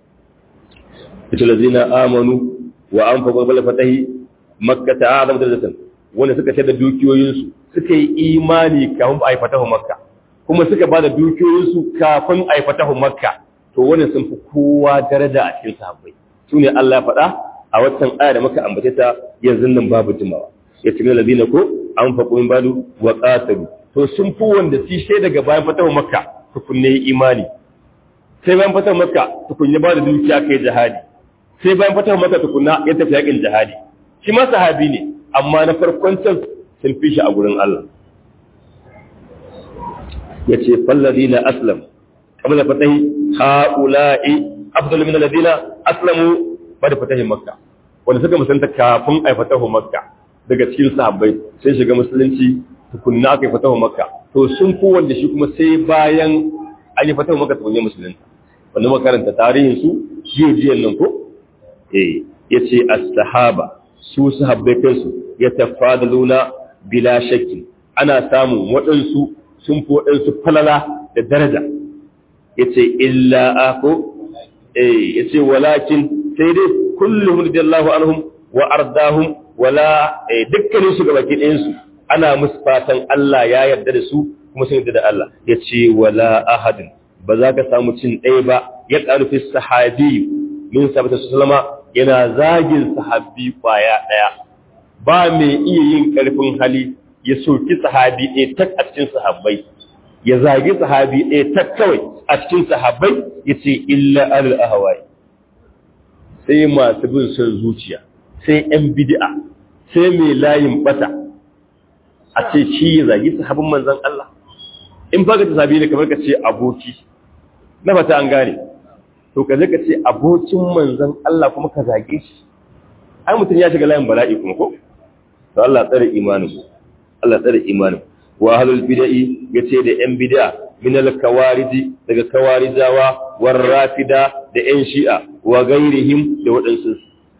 Speaker 1: ita lazina amanu wa an fa qabla fatahi makka ta'azam darajatan wanda suka ce da dukiyoyinsu suka yi imani kafin ba a yi fatahu makka kuma suka ba da dukiyoyinsu kafin a yi fatahu makka to wani sun fi kowa daraja a cikin sahabbai su ne Allah faɗa a watan aya da muka ambace ta yanzu nan babu jimawa ya cikin ladina ko an faƙo min badu wa qatalu to sun fi wanda su sai daga bayan fatahu makka tukunne imani sai bayan fatahu makka tukunne ba da dukiya kai jihadi sai bayan fatahu makka tukunna ya tafi yakin jihadi shi ma sahabi ne amma na farkon can sun fi shi a gurin Allah ya ce fallazi na aslam kamar da fatahi ha'ula'i afdalu min alladhina aslamu ba da fatahi makka wanda suka musanta kafin ai fatahu makka daga cikin sahabbai sai shiga musulunci tukunna aka yi fatahu makka to sun fi wanda shi kuma sai bayan an yi fatahu makka tukunna musulunta wanda makaranta tarihin su jiya jiyan nan ko eh yace as-sahaba su sahabbai kansu ya tafadaluna bila shakki ana samun waɗansu sun fi waɗansu falala da daraja ya ce illa ako ya ce walakin sai dai kullum radiyallahu anhum wa ardahum wala dukkanin su gabaki ɗayansu ana musu fatan Allah ya yarda da su kuma sun yarda da Allah ya ce wala ahadin ba za ka samu cin ɗaya ba ya ƙarfi sahabi min sabata su salama yana zagin sahabi kwaya ɗaya ba mai iya yin ƙarfin hali ya soki sahabi ɗaya tak a cikin sahabbai ya zagi sahabi ɗaya tak kawai a cikin sahabbai ya ce illa alal ahawai sai masu bin son zuciya sai ‘yan bid'a sai mai layin bata a ce shi ya zagi sahabin manzan Allah in ba ka ta sahabi ne kamar ka ce aboki na fata an gane to ka ka ce abokin manzan Allah kuma ka zage shi ai mutum ya shiga layin bala'i kuma ko to Allah tsare imanin ku Allah tsare imanin wa ahlul bid'i yace da yan bid'a min al kawariji daga kawarijawa war rafida da yan shi'a wa gairihim da wadansu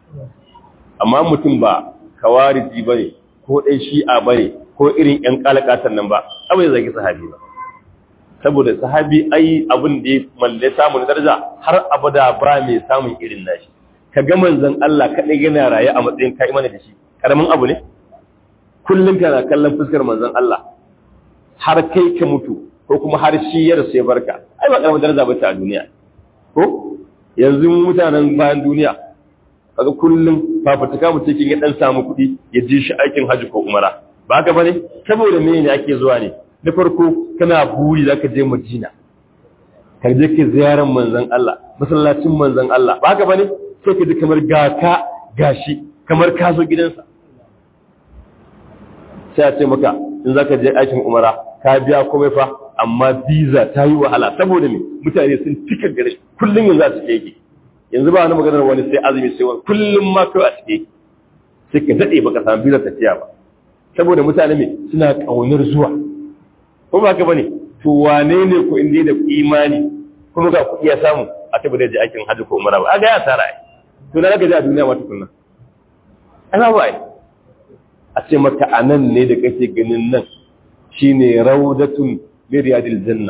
Speaker 1: amma mutum ba kawariji bane ko dan shi'a bane ko irin yan kalakatan nan ba abai zagi sahabi ba saboda sahabi ai abin da ya malle samun daraja har abada ba mai samun irin nashi ka ga manzon Allah kadai yana raye a matsayin kai mana da shi karamin abu ne kullum kana kallon fuskar manzon Allah har kai ka mutu ko kuma har shi ya rasu ya barka ai ba karamin daraja bace a duniya ko yanzu mutanen bayan duniya kaga kullum fafutuka mutum kin ya dan samu kuɗi ya ji shi aikin haji ko umara ba haka bane saboda me ne ake zuwa ne na farko kana buri zaka je Madina ka je ka ziyarar manzon Allah masallacin manzon Allah ba haka bane sai ka ji kamar ga ka gashi kamar ka zo gidansa sai a ce maka in za ka je aikin umara ka biya komai fa amma visa ta yi wahala saboda me mutane sun cika gare kullum yanzu a cike yake yanzu ba wani maganar wani sai azumi sai wani kullum ma kawai a cike sai ka daɗe baka samu visa tafiya ba saboda mutane me suna ƙaunar zuwa ko ba ka bane to wane ne ko inda da imani kuma ga kuɗi ya samu a tabbata da aikin hajji ko umara ba a ga ya tsara ai to na ga a duniya ma tukunna ana ba ai a ce maka a nan ne da kake ganin nan shi ne raudatun miriyadil janna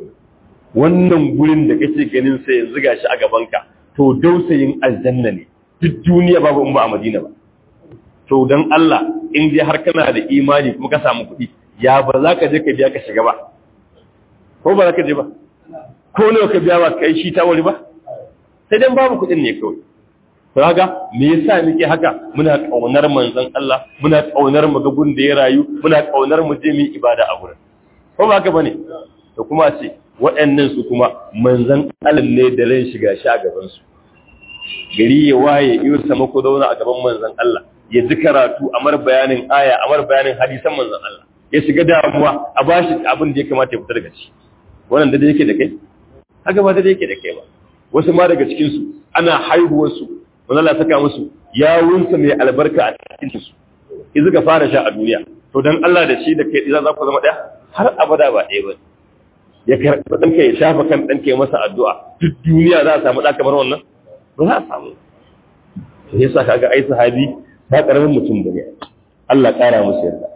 Speaker 1: wannan gurin da kake ganin sai yanzu ga shi a gabanka to dausayin aljanna ne duk duniya babu in ba a madina ba to don Allah in dai har kana da imani kuma ka samu kuɗi ya ba za ka je ka biya ka shiga ba ko ba za ka je ba ko nawa ka biya ba kai shi ta wuri ba sai dan babu kuɗin ne kawai kaga me yasa muke haka muna kaunar manzon Allah muna kaunar mu ga gun da ya rayu muna kaunar mu je mu ibada a gurin ko ba haka bane to kuma ce waɗannan su kuma manzon Allah ne da ran shiga shi a gaban su gari ya waye iyo sama ko zauna a gaban manzon Allah ya ji karatu amar bayanin aya amar bayanin hadisan manzon Allah ya shiga damuwa a bashi abin da ya kamata ya fita daga shi wannan da yake da kai haka ba da yake da kai ba wasu ma daga cikin su ana haihuwar su wanda Allah saka musu yawunsa mai albarka a cikin su in suka fara sha a duniya to dan Allah da shi da kai za ku zama daya har abada ba ɗaya ba ya karɓi ɗanka ya shafa kan ɗanka ya masa addu'a duk duniya za a samu ɗa kamar wannan ba za a samu to yasa kaga ai sahabi ba ƙaramin mutum bane Allah ƙara musu yarda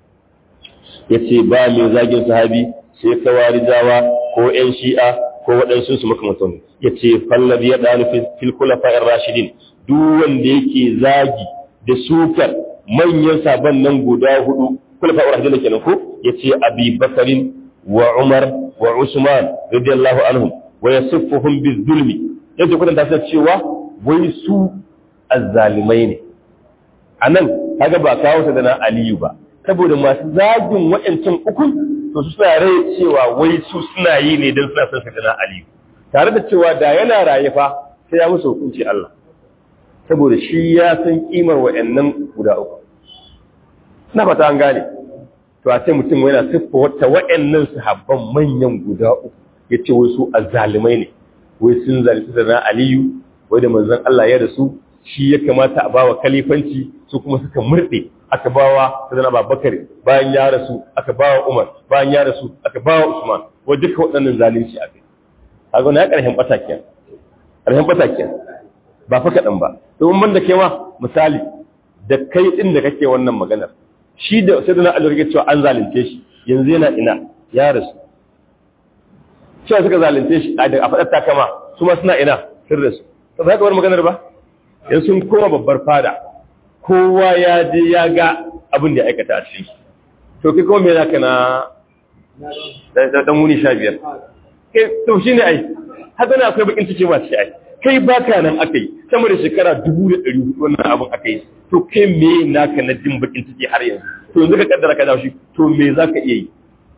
Speaker 1: yace ba mai zagin sahabi sai kawarijawa ko ƴan shi'a ko waɗansu su makamantan ya ce fallabi ya ɗanu fil kulafa'in rashidin duk wanda yake zagi da sukar manyan sabon nan guda hudu kulafa'in rashidin kenan ko ya ce abi bakarin wa Umar wa Usman radiyallahu anhum wa yasiffuhum bizulmi yace kudan ta cewa wai su azzalimai ne anan kaga ba kawo ta da na Aliyu ba saboda masu zagin waɗancan ukun to su suna rai cewa wai su suna yi ne don suna son sa na Aliyu tare da cewa da yana raye fa sai ya musu hukunci Allah saboda shi ya san kimar waɗannan guda uku na fata an gane to a sai mutum yana siffa wata waɗannan sahabban manyan guda uku ya ce wai su azzalimai ne wai sun zalunci da na Aliyu wai da manzon Allah ya rasu shi ya kamata a bawa kalifanci su kuma suka murɗe aka bawa sadana Babakar bayan ya rasu aka bawa Umar bayan ya rasu aka bawa Usman wa duka waɗannan zalunci a kai kaga na ƙarshen batakiya ƙarshen batakiya ba fa kaɗan ba domin ban da kai ma misali da kai ɗin da kake wannan maganar shi da sadana Ali rike cewa an zalunce shi yanzu yana ina ya rasu cewa suka zalunce shi a faɗar takama su ma suna ina sun rasu ba za ka bar maganar ba yanzu sun koma babbar fada kowa ya je ya ga abin da ya aikata a cikin to kai kuma me zaka na da dan wuni 15 kai to shine ai haka ne akwai bakin ciki ma shi ai kai baka nan akai sama da shekara 1400 wannan abin akai to kai me naka na jin bakin ciki har yanzu to yanzu ka kaddara ka dawo shi to me zaka iya yi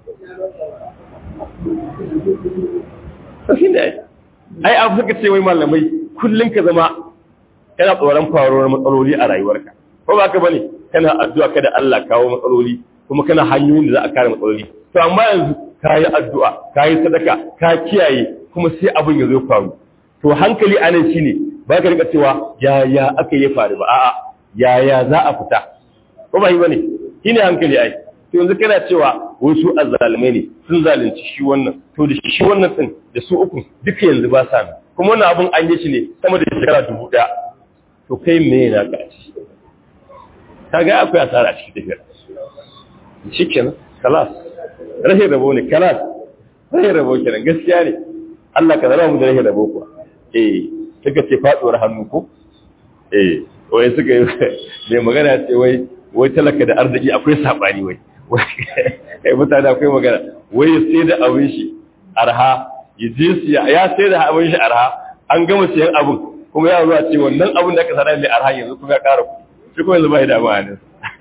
Speaker 1: to shine ai ai abu suka ce wai malamai kullun ka zama kana tsoron faruwar matsaloli a rayuwarka ko ba ka bane kana addu'a kada Allah kawo matsaloli kuma kana hanyoyin da za a kare matsaloli to amma yanzu ka yi addu'a ka yi sadaka ka kiyaye kuma sai abin ya zo faru to hankali a nan shine ba ka rika cewa ya ya aka yi faru ba a'a ya ya za a fita ko ba yi bane shine hankali ai to yanzu kana cewa wasu azzalimai ne sun zalunci shi wannan to da shi wannan din da su uku duka yanzu ba sa kuma wannan abun an yi shi ne sama da shekara dubu ɗaya to kai me na ka ci ta ga akwai asara a cikin tafiyar shi kenan kalas rashin rabo ne kalas rashin rabo kenan gaskiya ne Allah ka zama mu da rashin rabo kuwa eh suka ce faduwar hannu ko eh wai suka yi mai magana ce wai wai talaka da arziki akwai sabani wai wai mutane akwai magana wai ya sai da abin shi arha ya je siya ya sai da abin shi arha an gama siyan abin kuma ya zuwa ce wannan abin da aka sanar mai arha yanzu kuma ya ƙara kuɗi shi kuma yanzu ba ya damu a nan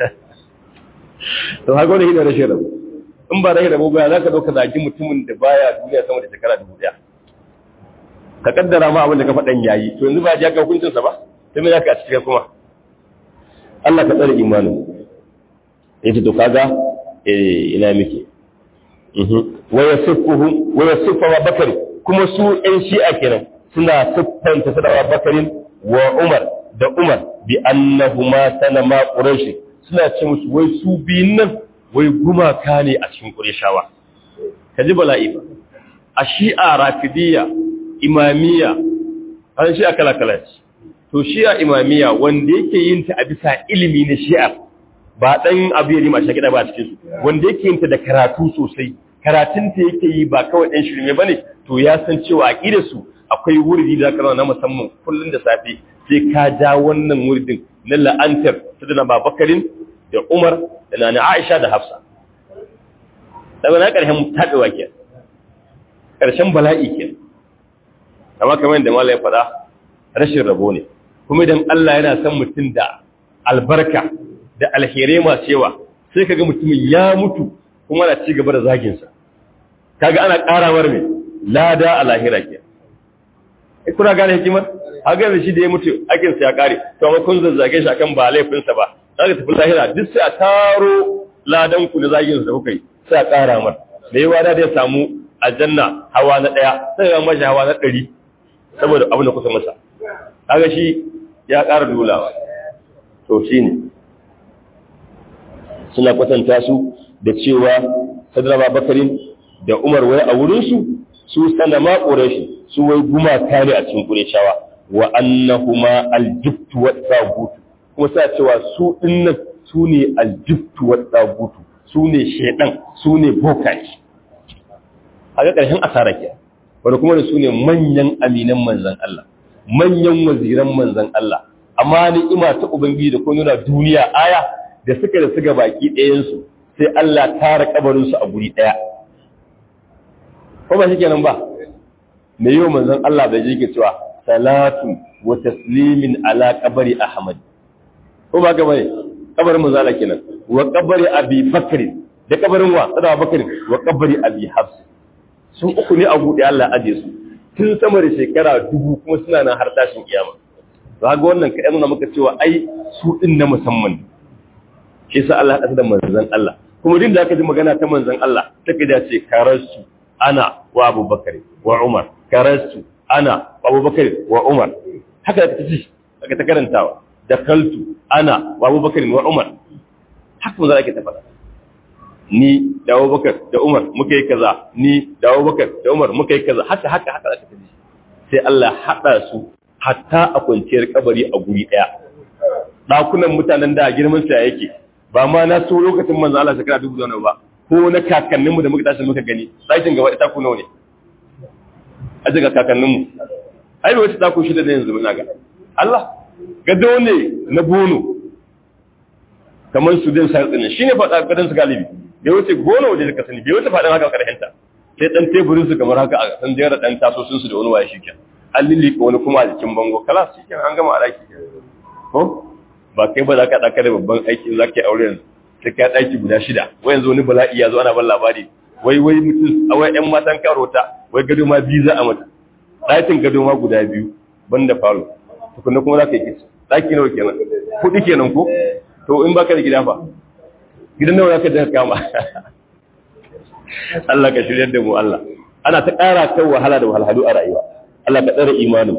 Speaker 1: to haka wani hidar rashin rabu in ba rashin rabu ba za ka ɗauka zagi mutumin da baya duniya sama da shekara dubu ɗaya ka kaddara ma abin da ka faɗan yayi to yanzu ba ya ga hukuncinsa ba sai mai za ka a cikin kuma Allah ka tsare imanin yace to kaga eh ina miki wa yasfuhu wa yasfu wa bakari kuma su ɗan shi'a kenan suna siffanta sadawa bakarin wa umar da umar bi annahuma sanama quraish suna ce musu wai su biyun nan wai gumaka ne a cikin qurayshawa kaji bala'i ba a shi'a rafidiyya imamiyya an shi'a kala kala ce to shi'a imamiyya wanda yake yin ta a bisa ilimi na shi'a ba dan abu ya rima shi ba a cikin su wanda yake yin ta da karatu sosai karatun ta yake yi ba kawai ɗan shirme bane to ya san cewa aqidar su akwai wurdi da zaka na musamman kullun da safe sai ka ja wannan wurdin na la'antar sadana babakarin da Umar da nana Aisha da Hafsa daga na karshen tabewa ke karshen bala'i ke amma kamar yadda malai faɗa rashin rabo ne kuma idan Allah yana son mutum da albarka da alherai masu yawa sai kaga mutumin ya mutu kuma na ci gaba da zaginsa kaga ana ƙarawar mai lada a lahira ke kuna gane hikimar haka da shi da ya mutu akinsa ya ƙare to amma kun zazzage shi akan ba laifinsa ba za ka tafi lahira duk sai a taro ladan ku na zaginsa da kuka yi sai a ƙara mar da yawa da ya samu aljanna hawa na ɗaya sai ya mashi hawa na ɗari saboda abin da kusa masa kaga shi ya ƙara dolawa to shi ne suna kwatanta su da cewa sadra bakarin da umar wai a wurinsu su sana ma ƙureshi su wai gumaka ne a cikin ƙureshawa wa annahuma aljibtu wa tsagutu kuma sa cewa su dinnan su ne aljibtu wa tsagutu su ne shaidan su ne bokaci a ga ƙarshen asara ke wani kuma da su ne manyan aminan manzan Allah manyan waziran manzan Allah amma ni'ima ta ubangiji da kuma nuna duniya aya da suka da suka baki ɗayansu sai Allah tara kabarinsu a guri ɗaya ko ba shi kenan ba me yau manzon Allah bai je ke cewa salatu wa taslimin ala qabri ahmad ko ba ga bane kabarin manzon Allah kenan wa qabri abi bakr da kabarin wa sada bakr wa qabri abi hafs sun uku ne a buɗe Allah aje su tun sama da shekara dubu kuma suna nan har tashin kiyama to ga wannan ka nuna maka cewa ai su din na musamman shi yasa Allah ya da manzon Allah kuma din da aka ji magana ta manzon Allah take da ce karasu ana wa Abu Bakar wa Umar karasu ana wa Abu Bakar wa Umar haka ta ci aka ta karantawa da kaltu ana wa Abu Bakar wa Umar haka manzon ake ta faɗa ni da Abubakar da Umar muka yi kaza ni da Abubakar da Umar muka yi kaza haka haka haka aka tafi sai Allah hada su hatta a kwanciyar kabari a guri daya dakunan mutanen da girman sa yake ba ma na so lokacin manzo Allah shekara dubu da ba ko na kakanninmu da muka tashi muka gani sakin gaba ita ku nawa ne a daga kakanninmu ai wace ta ku shida da yanzu muna ga Allah gado ne na bono kamar su din sa tsinin shine faɗa gadan su galibi bai wuce gona waje da kasani bai wuce faɗin haka ƙarshen ta sai ɗan teburin su kamar haka a san jera ɗan tasosin su da wani waye shiken an lillika wani kuma a jikin bango kala shiken an gama alaƙi ko ba kai ba za ka ɗaka da babban aiki za ka yi aure yanzu sai ka ɗaki guda shida wai yanzu wani bala'i ya zo ana ban labari wai wai mutum a wai ƴan matan karota wai gado ma biyu za a mata ɗakin gado ma guda biyu ban da falo tukunna kuma za ka yi kisa ɗaki nawa kenan kuɗi kenan ko to in baka da gida fa gidan nawa zaka je kama Allah ka shirya da mu Allah ana ta ƙara kan wahala da wahalhalu a rayuwa Allah ka tsare imanin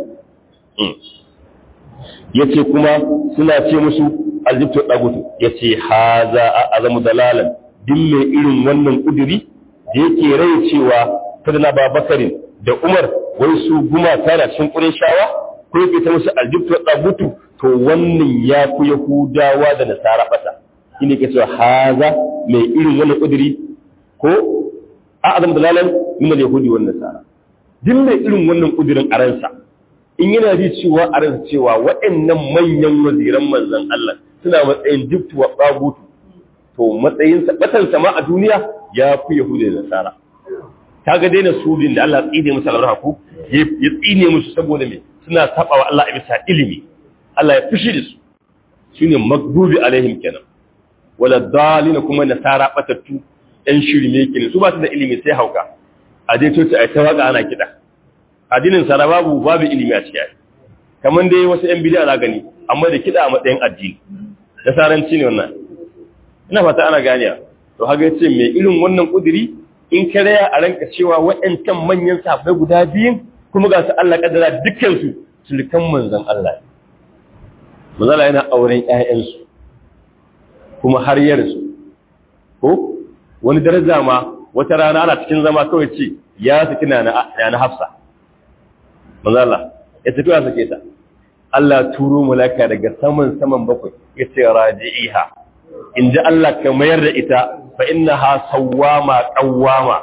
Speaker 1: yace kuma suna ce musu aljibtu dagutu yace haza azamu dalalan din mai irin wannan kuduri da yake rai cewa fadana babakarin da Umar wai su guma tara cikin Qurayshawa ko yake ta musu aljibtu dagutu to wannan ya fi Yahudawa da Nasara bata shine ke cewa haza mai irin wannan kudiri ko a azam dalalan min al-yahudi wan nasara din mai irin wannan kudirin a ransa in yana ji cewa a ransa cewa waɗannan manyan waziran manzon Allah suna matsayin jibtu wa qabutu to matsayin sa batan sama a duniya ya fi yahudi da nasara kaga daina sudin da Allah tsine musu albarka ko ya tsine musu saboda me suna saba wa Allah a bisa ilimi Allah ya fushi da su shine magdubi alaihim kenan wala dalina kuma nasara batattu ɗan shirme kenan su ba su da ilimi sai hauka a dai coci a ta waka ana kiɗa addinin sara babu babu ilimi a ciki kamar dai wasu ƴan bid'a za gani amma da kiɗa a matsayin addini nasaranci ne wannan ina fata ana ganiya to haka yace mai irin wannan kudiri in ka raya a ranka cewa waɗancan manyan sahabbai guda biyun kuma ga su Allah kaddara dukkan su sulkan manzon Allah manzala yana auren ƴaƴansu kuma har yarsu ko wani daraja ma wata rana ana cikin zama kawai ce ya saki na na hafsa manzala ya tafi ya sake ta Allah turo malaka daga saman saman bakwai ya ce raji'iha in ji Allah ka mayar da ita fa inna ha sawwama qawwama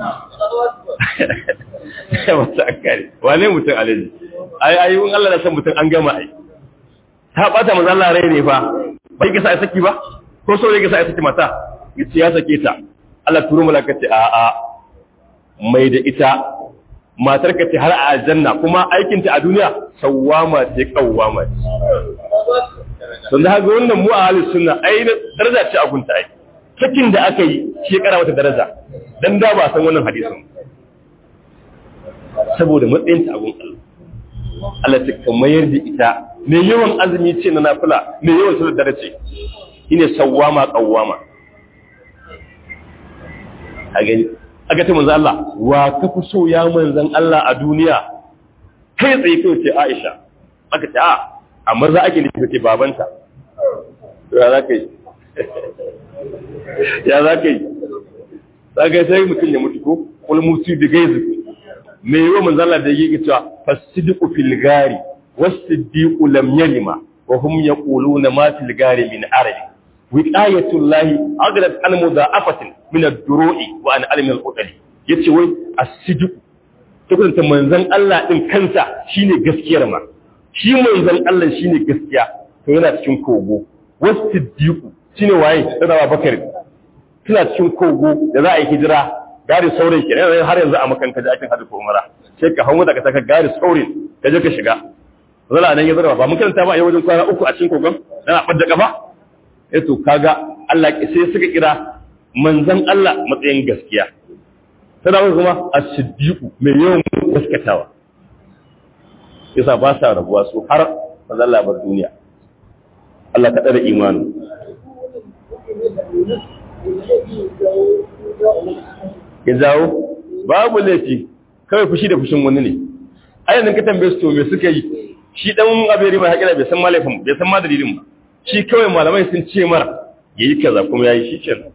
Speaker 1: wata akari wane mutum alaji ai ai in Allah na san mutum an gama ai ta bata manzo Allah rai ne fa bai ga sai saki ba ko so ne ga sai saki mata yace ya sake ta Allah turo malaka ce a a mai da ita matar ka ce har a aljanna kuma aikin ta a duniya sawwama ce qawwama ce don da haka wannan mu a halin sunna ai daraja ce a gunta ai sakin da aka yi shi ya kara mata daraja dan da ba san wannan hadisin saboda matsayin ta abun Allah Allah ta kamayar da ita mai yawan azumi ce na nafila mai yawan sunan dare ce shine sawwama qawwama a gani aka ce manzo Allah wa ka fi so ya manzon Allah a duniya kai tsaye kai ce Aisha aka ce a amma za ake nufi ce babanta ya za ka yi ya za ka yi za ka yi sai mutum ya mutu ko kulmusi da gaizu mai yi wa manzala da yi cewa fasidiku filgari wasiddiqu lam yalima wa hum yaquluna ma fil gari min arabi wiqayatul lahi aghlab an mudha'afatin min ad-duru'i wa an almi al-qudali yace wai as-sidqu tabbata manzon Allah din kansa shine gaskiyar ma shi manzon Allah shine gaskiya to yana cikin kogo wasiddiqu shine waye sadawa bakar suna cikin kogo da za a yi hijira gari saurin kenan har yanzu a makan ka je aikin hajji ko umara sai ka hawo daga saka gari saurin ka je ka shiga zala nan ya zara ba mun karanta ba a yi wajen kwana uku a cikin kogon dan a ɓadda kafa eh to kaga Allah sai suka kira manzon Allah matsayin gaskiya sai kuma as-siddiqu mai yawan gaskatawa yasa ba sa rabuwa su har manzon Allah bar duniya Allah ka tsare imani ya zawo babu laifi kawai fushi da fushin wani ne ayyana ka tambaye su to me suka yi shi dan aberi mai hakira bai san malafin bai san ma dalilin ba shi kawai malamai sun ce mara yayi kaza kuma yayi shi kenan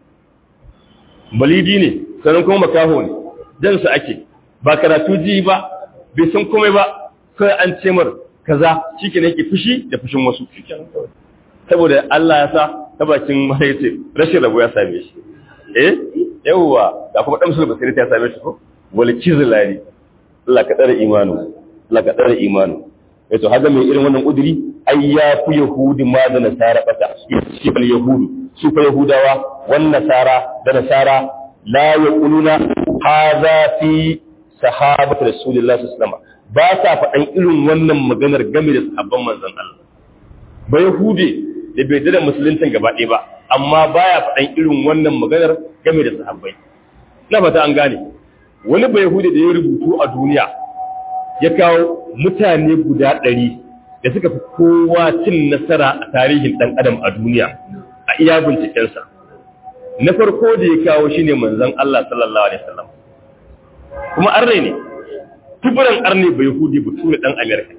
Speaker 1: balidi ne sanan kuma makaho ne dan su ake ba karatu ji ba bai san komai ba kai an ce mar kaza shikenan yake fushi da fushin wasu shikenan saboda Allah ya sa ta bakin mahaifi rashin rabo ya same shi eh yawwa da kuma damsul basiri ta same shi ko wal kizlari Allah ka tsare imanu Allah ka tsare imanu yato haga mai irin wannan udiri ai ya fi yahudi ma da nasara bata shi bal yahudu su fa yahudawa wan nasara da nasara la yaquluna hadha fi sahabati rasulillahi sallallahu alaihi wasallam ba sa faɗan irin wannan maganar game da sahabban manzon Allah ba yahude da bai da musulunci gaba ɗaya ba amma baya faɗan irin wannan maganar game da sahabbai na fata an gane wani ba yahude da ya rubutu a duniya ya kawo mutane guda ɗari da suka fi kowa cin nasara a tarihin ɗan adam a duniya a iya bincikensa na farko da ya kawo shine manzon Allah sallallahu alaihi wasallam kuma arne ne tuburan arne bai hudi bature ɗan Amerika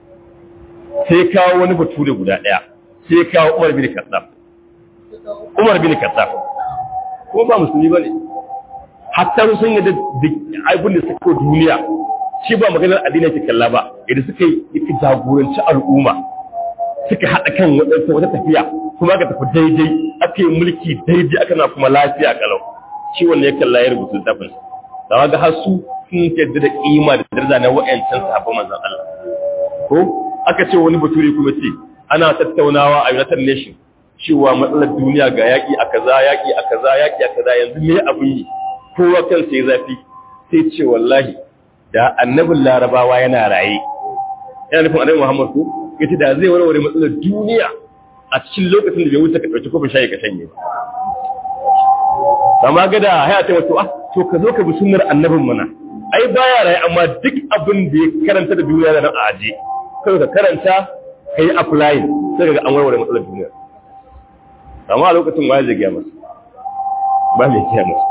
Speaker 1: sai kawo wani bature guda ɗaya sai kawo Umar bin Khattab Umar bin Khattab ko ba musulmi bane hatta sun yi da abin da suka duniya shi ba maganar addini ke kalla ba idan suka yi jagoranci al'umma suka haɗa kan waɗansu wata tafiya kuma aka tafi daidai aka yi mulki daidai aka na kuma lafiya kalau shi wanda ya kalla ya rubuta littafin sa ga har su sun yadda da kima da daraja na wa'ancan sahabban manzon Allah ko aka ce wani bature kuma ce ana tattaunawa a United Nation cewa matsalar duniya ga yaƙi a kaza yaƙi a kaza yaƙi a kaza yanzu me abin yi kowa kansa ya zafi sai ce wallahi da annabin larabawa yana raye yana nufin annabi Muhammad ko yace da zai warware matsalar duniya a cikin lokacin da bai wuce ka dauki kofin shayi ka shanye ba amma ga da haya ta wato ah to ka zo ka bi sunnar annabin mana ai baya raye amma duk abin da ya karanta da duniya da nan a aje kai ka karanta kai applying sai ga an warware matsalar duniya amma a lokacin waye zai gaya masa ba mai gaya masa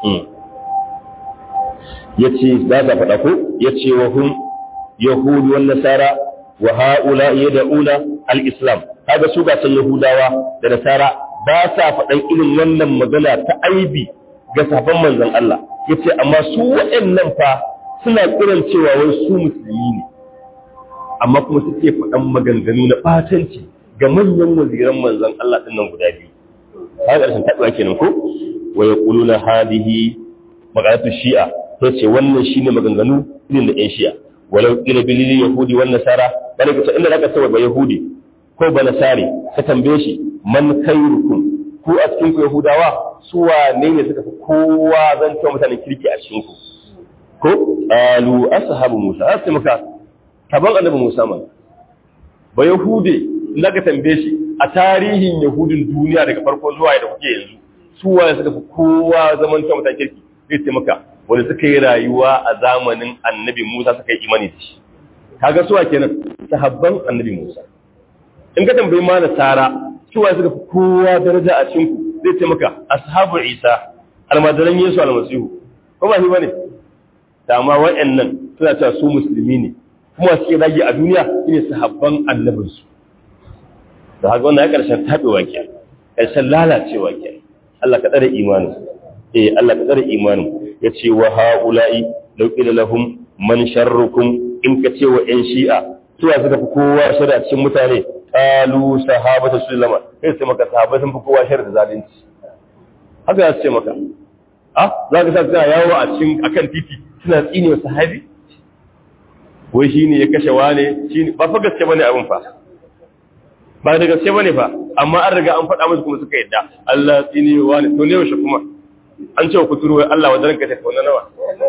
Speaker 1: ya ce za ta faɗa ko ya ce wa hun yahudu wan nasara wa ha'ula ya da'una al-islam kaga su ga san yahudawa da nasara ba sa faɗan irin wannan magana ta aibi ga sabon manzon Allah yace amma su waɗannan fa suna kiran cewa wai su musulmi ne amma kuma suke faɗan maganganu na batanci ga manyan waziran manzon Allah din nan guda biyu kaga ƙarshen taɓa kenan ko wa yaquluna hadihi magalatu shi'a ta ce wannan shine maganganu irin da 'yan shi'a walau ila bilili yahudi wan nasara bane kace inda zaka sawa ba yahudi ko ba nasari ka tambaye shi man khairukum ku a cikin ku yahudawa su wane ne suka fi kowa zan ta mutanen kirki a cikin ku ko alu ashabu musa sai maka taban annabi musa man ba yahude inda ka tambaye shi a tarihin yahudin duniya daga farko zuwa da kuke yanzu su wane suka fi kowa zaman ta mutanen kirki zai ce maka wanda suka yi rayuwa a zamanin annabi Musa suka yi imani da shi kaga suwa kenan sahabban annabi Musa in ka tambayi ma nasara suwa suka fi kowa daraja a cikin ku zai ce maka ashabu Isa almadaran Yesu almasihu ko ba shi bane da amma waɗannan suna cewa su musulmi ne kuma suke rage a duniya shine sahabban annabin su da haka wannan ya karshen tabewa ke karshen lalacewa ke Allah ka tsare imanin eh Allah ka tsare imanin ya ce wa ha'ula'i lauƙila lahum man sharrukum in ka ce wa ‘yan shi'a suwa suka fi kowa shari'a cikin mutane ƙalu sahabata sulama sai su maka sahabai sun fi kowa shari'a da zalunci haka ya ce maka ah za ka sa suna yawo a cikin akan titi suna tsine wa sahabi wai shi ne ya kashe wane shi ne ba fa gaske bane abin fa ba da gaske bane fa amma an riga an faɗa musu kuma suka yadda Allah tsine wa wane to ne yaushe kuma an ce ku turo Allah wa ranka ta tauna nawa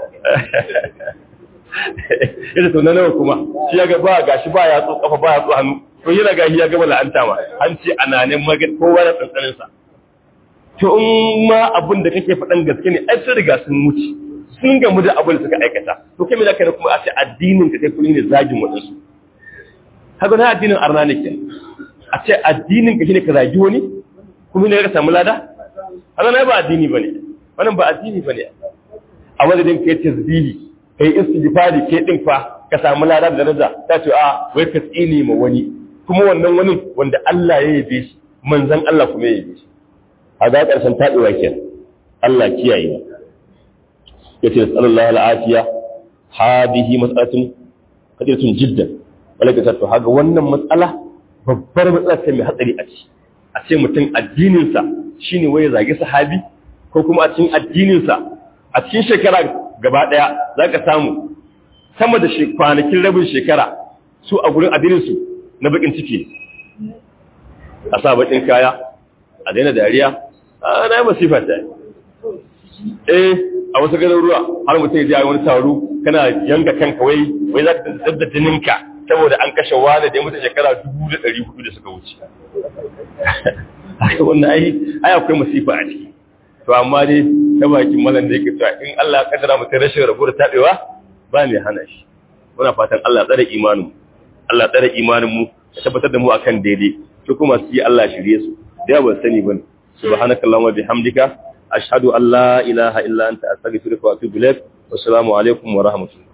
Speaker 1: ita tauna nawa kuma shi ya ga ba gashi ba ya tso kafa ba ya tso hannu to yana ga ya gaba la'anta ma an ce ananin magana kowa da tsantsanin sa to in ma abin da kake faɗan gaske ne ai sun riga sun wuce sun gamu da abin da suka aikata to kai me zaka kuma a ce addinin ka kai kullun ne zagin wadansu haka na addinin arna ne kenan a ce addinin ka shine ka zagi wani kuma ne ka samu lada haka na ba addini bane wannan ba addini bane a madadin kai tasbihi kai istighfari kai din fa ka samu lada da daraja ta ce a wai ka tsine ma wani kuma wannan wani wanda Allah ya yabe shi manzon Allah kuma ya yabe shi a ga karshen tabewa kenan Allah kiyaye yace sallallahu alaihi hadihi mas'alatun kadiratun jiddan malaka ta to haga wannan matsala babbar matsala ce mai hatsari a ci a ce mutum addininsa shine waye zage sahabi ko kuma a cikin addininsa a cikin shekara gaba daya zaka samu sama da kwanakin rabin shekara su a gurin addininsu na bakin ciki a sa bakin kaya a daina dariya a na yi masifa ta eh a wasu garuruwa har mutum ya ji wani taro kana yanka kanka wai wai za ka da jininka saboda an kashe wani da ya mutu shekara dubu da ɗari hudu da suka wuce wannan ai ai akwai masifa a ciki to amma dai ta bakin malam da yake cewa in Allah ya kaddara mutum rashin rabu da tabewa ba mai hana shi muna fatan Allah tsare imanin Allah tsare imanin mu ya tabbatar da mu akan daidai su kuma su yi Allah shirye su da ba sani bane subhanakallahumma bihamdika ashhadu an la ilaha illa anta astaghfiruka wa atubu ilaik wassalamu alaikum wa rahmatullahi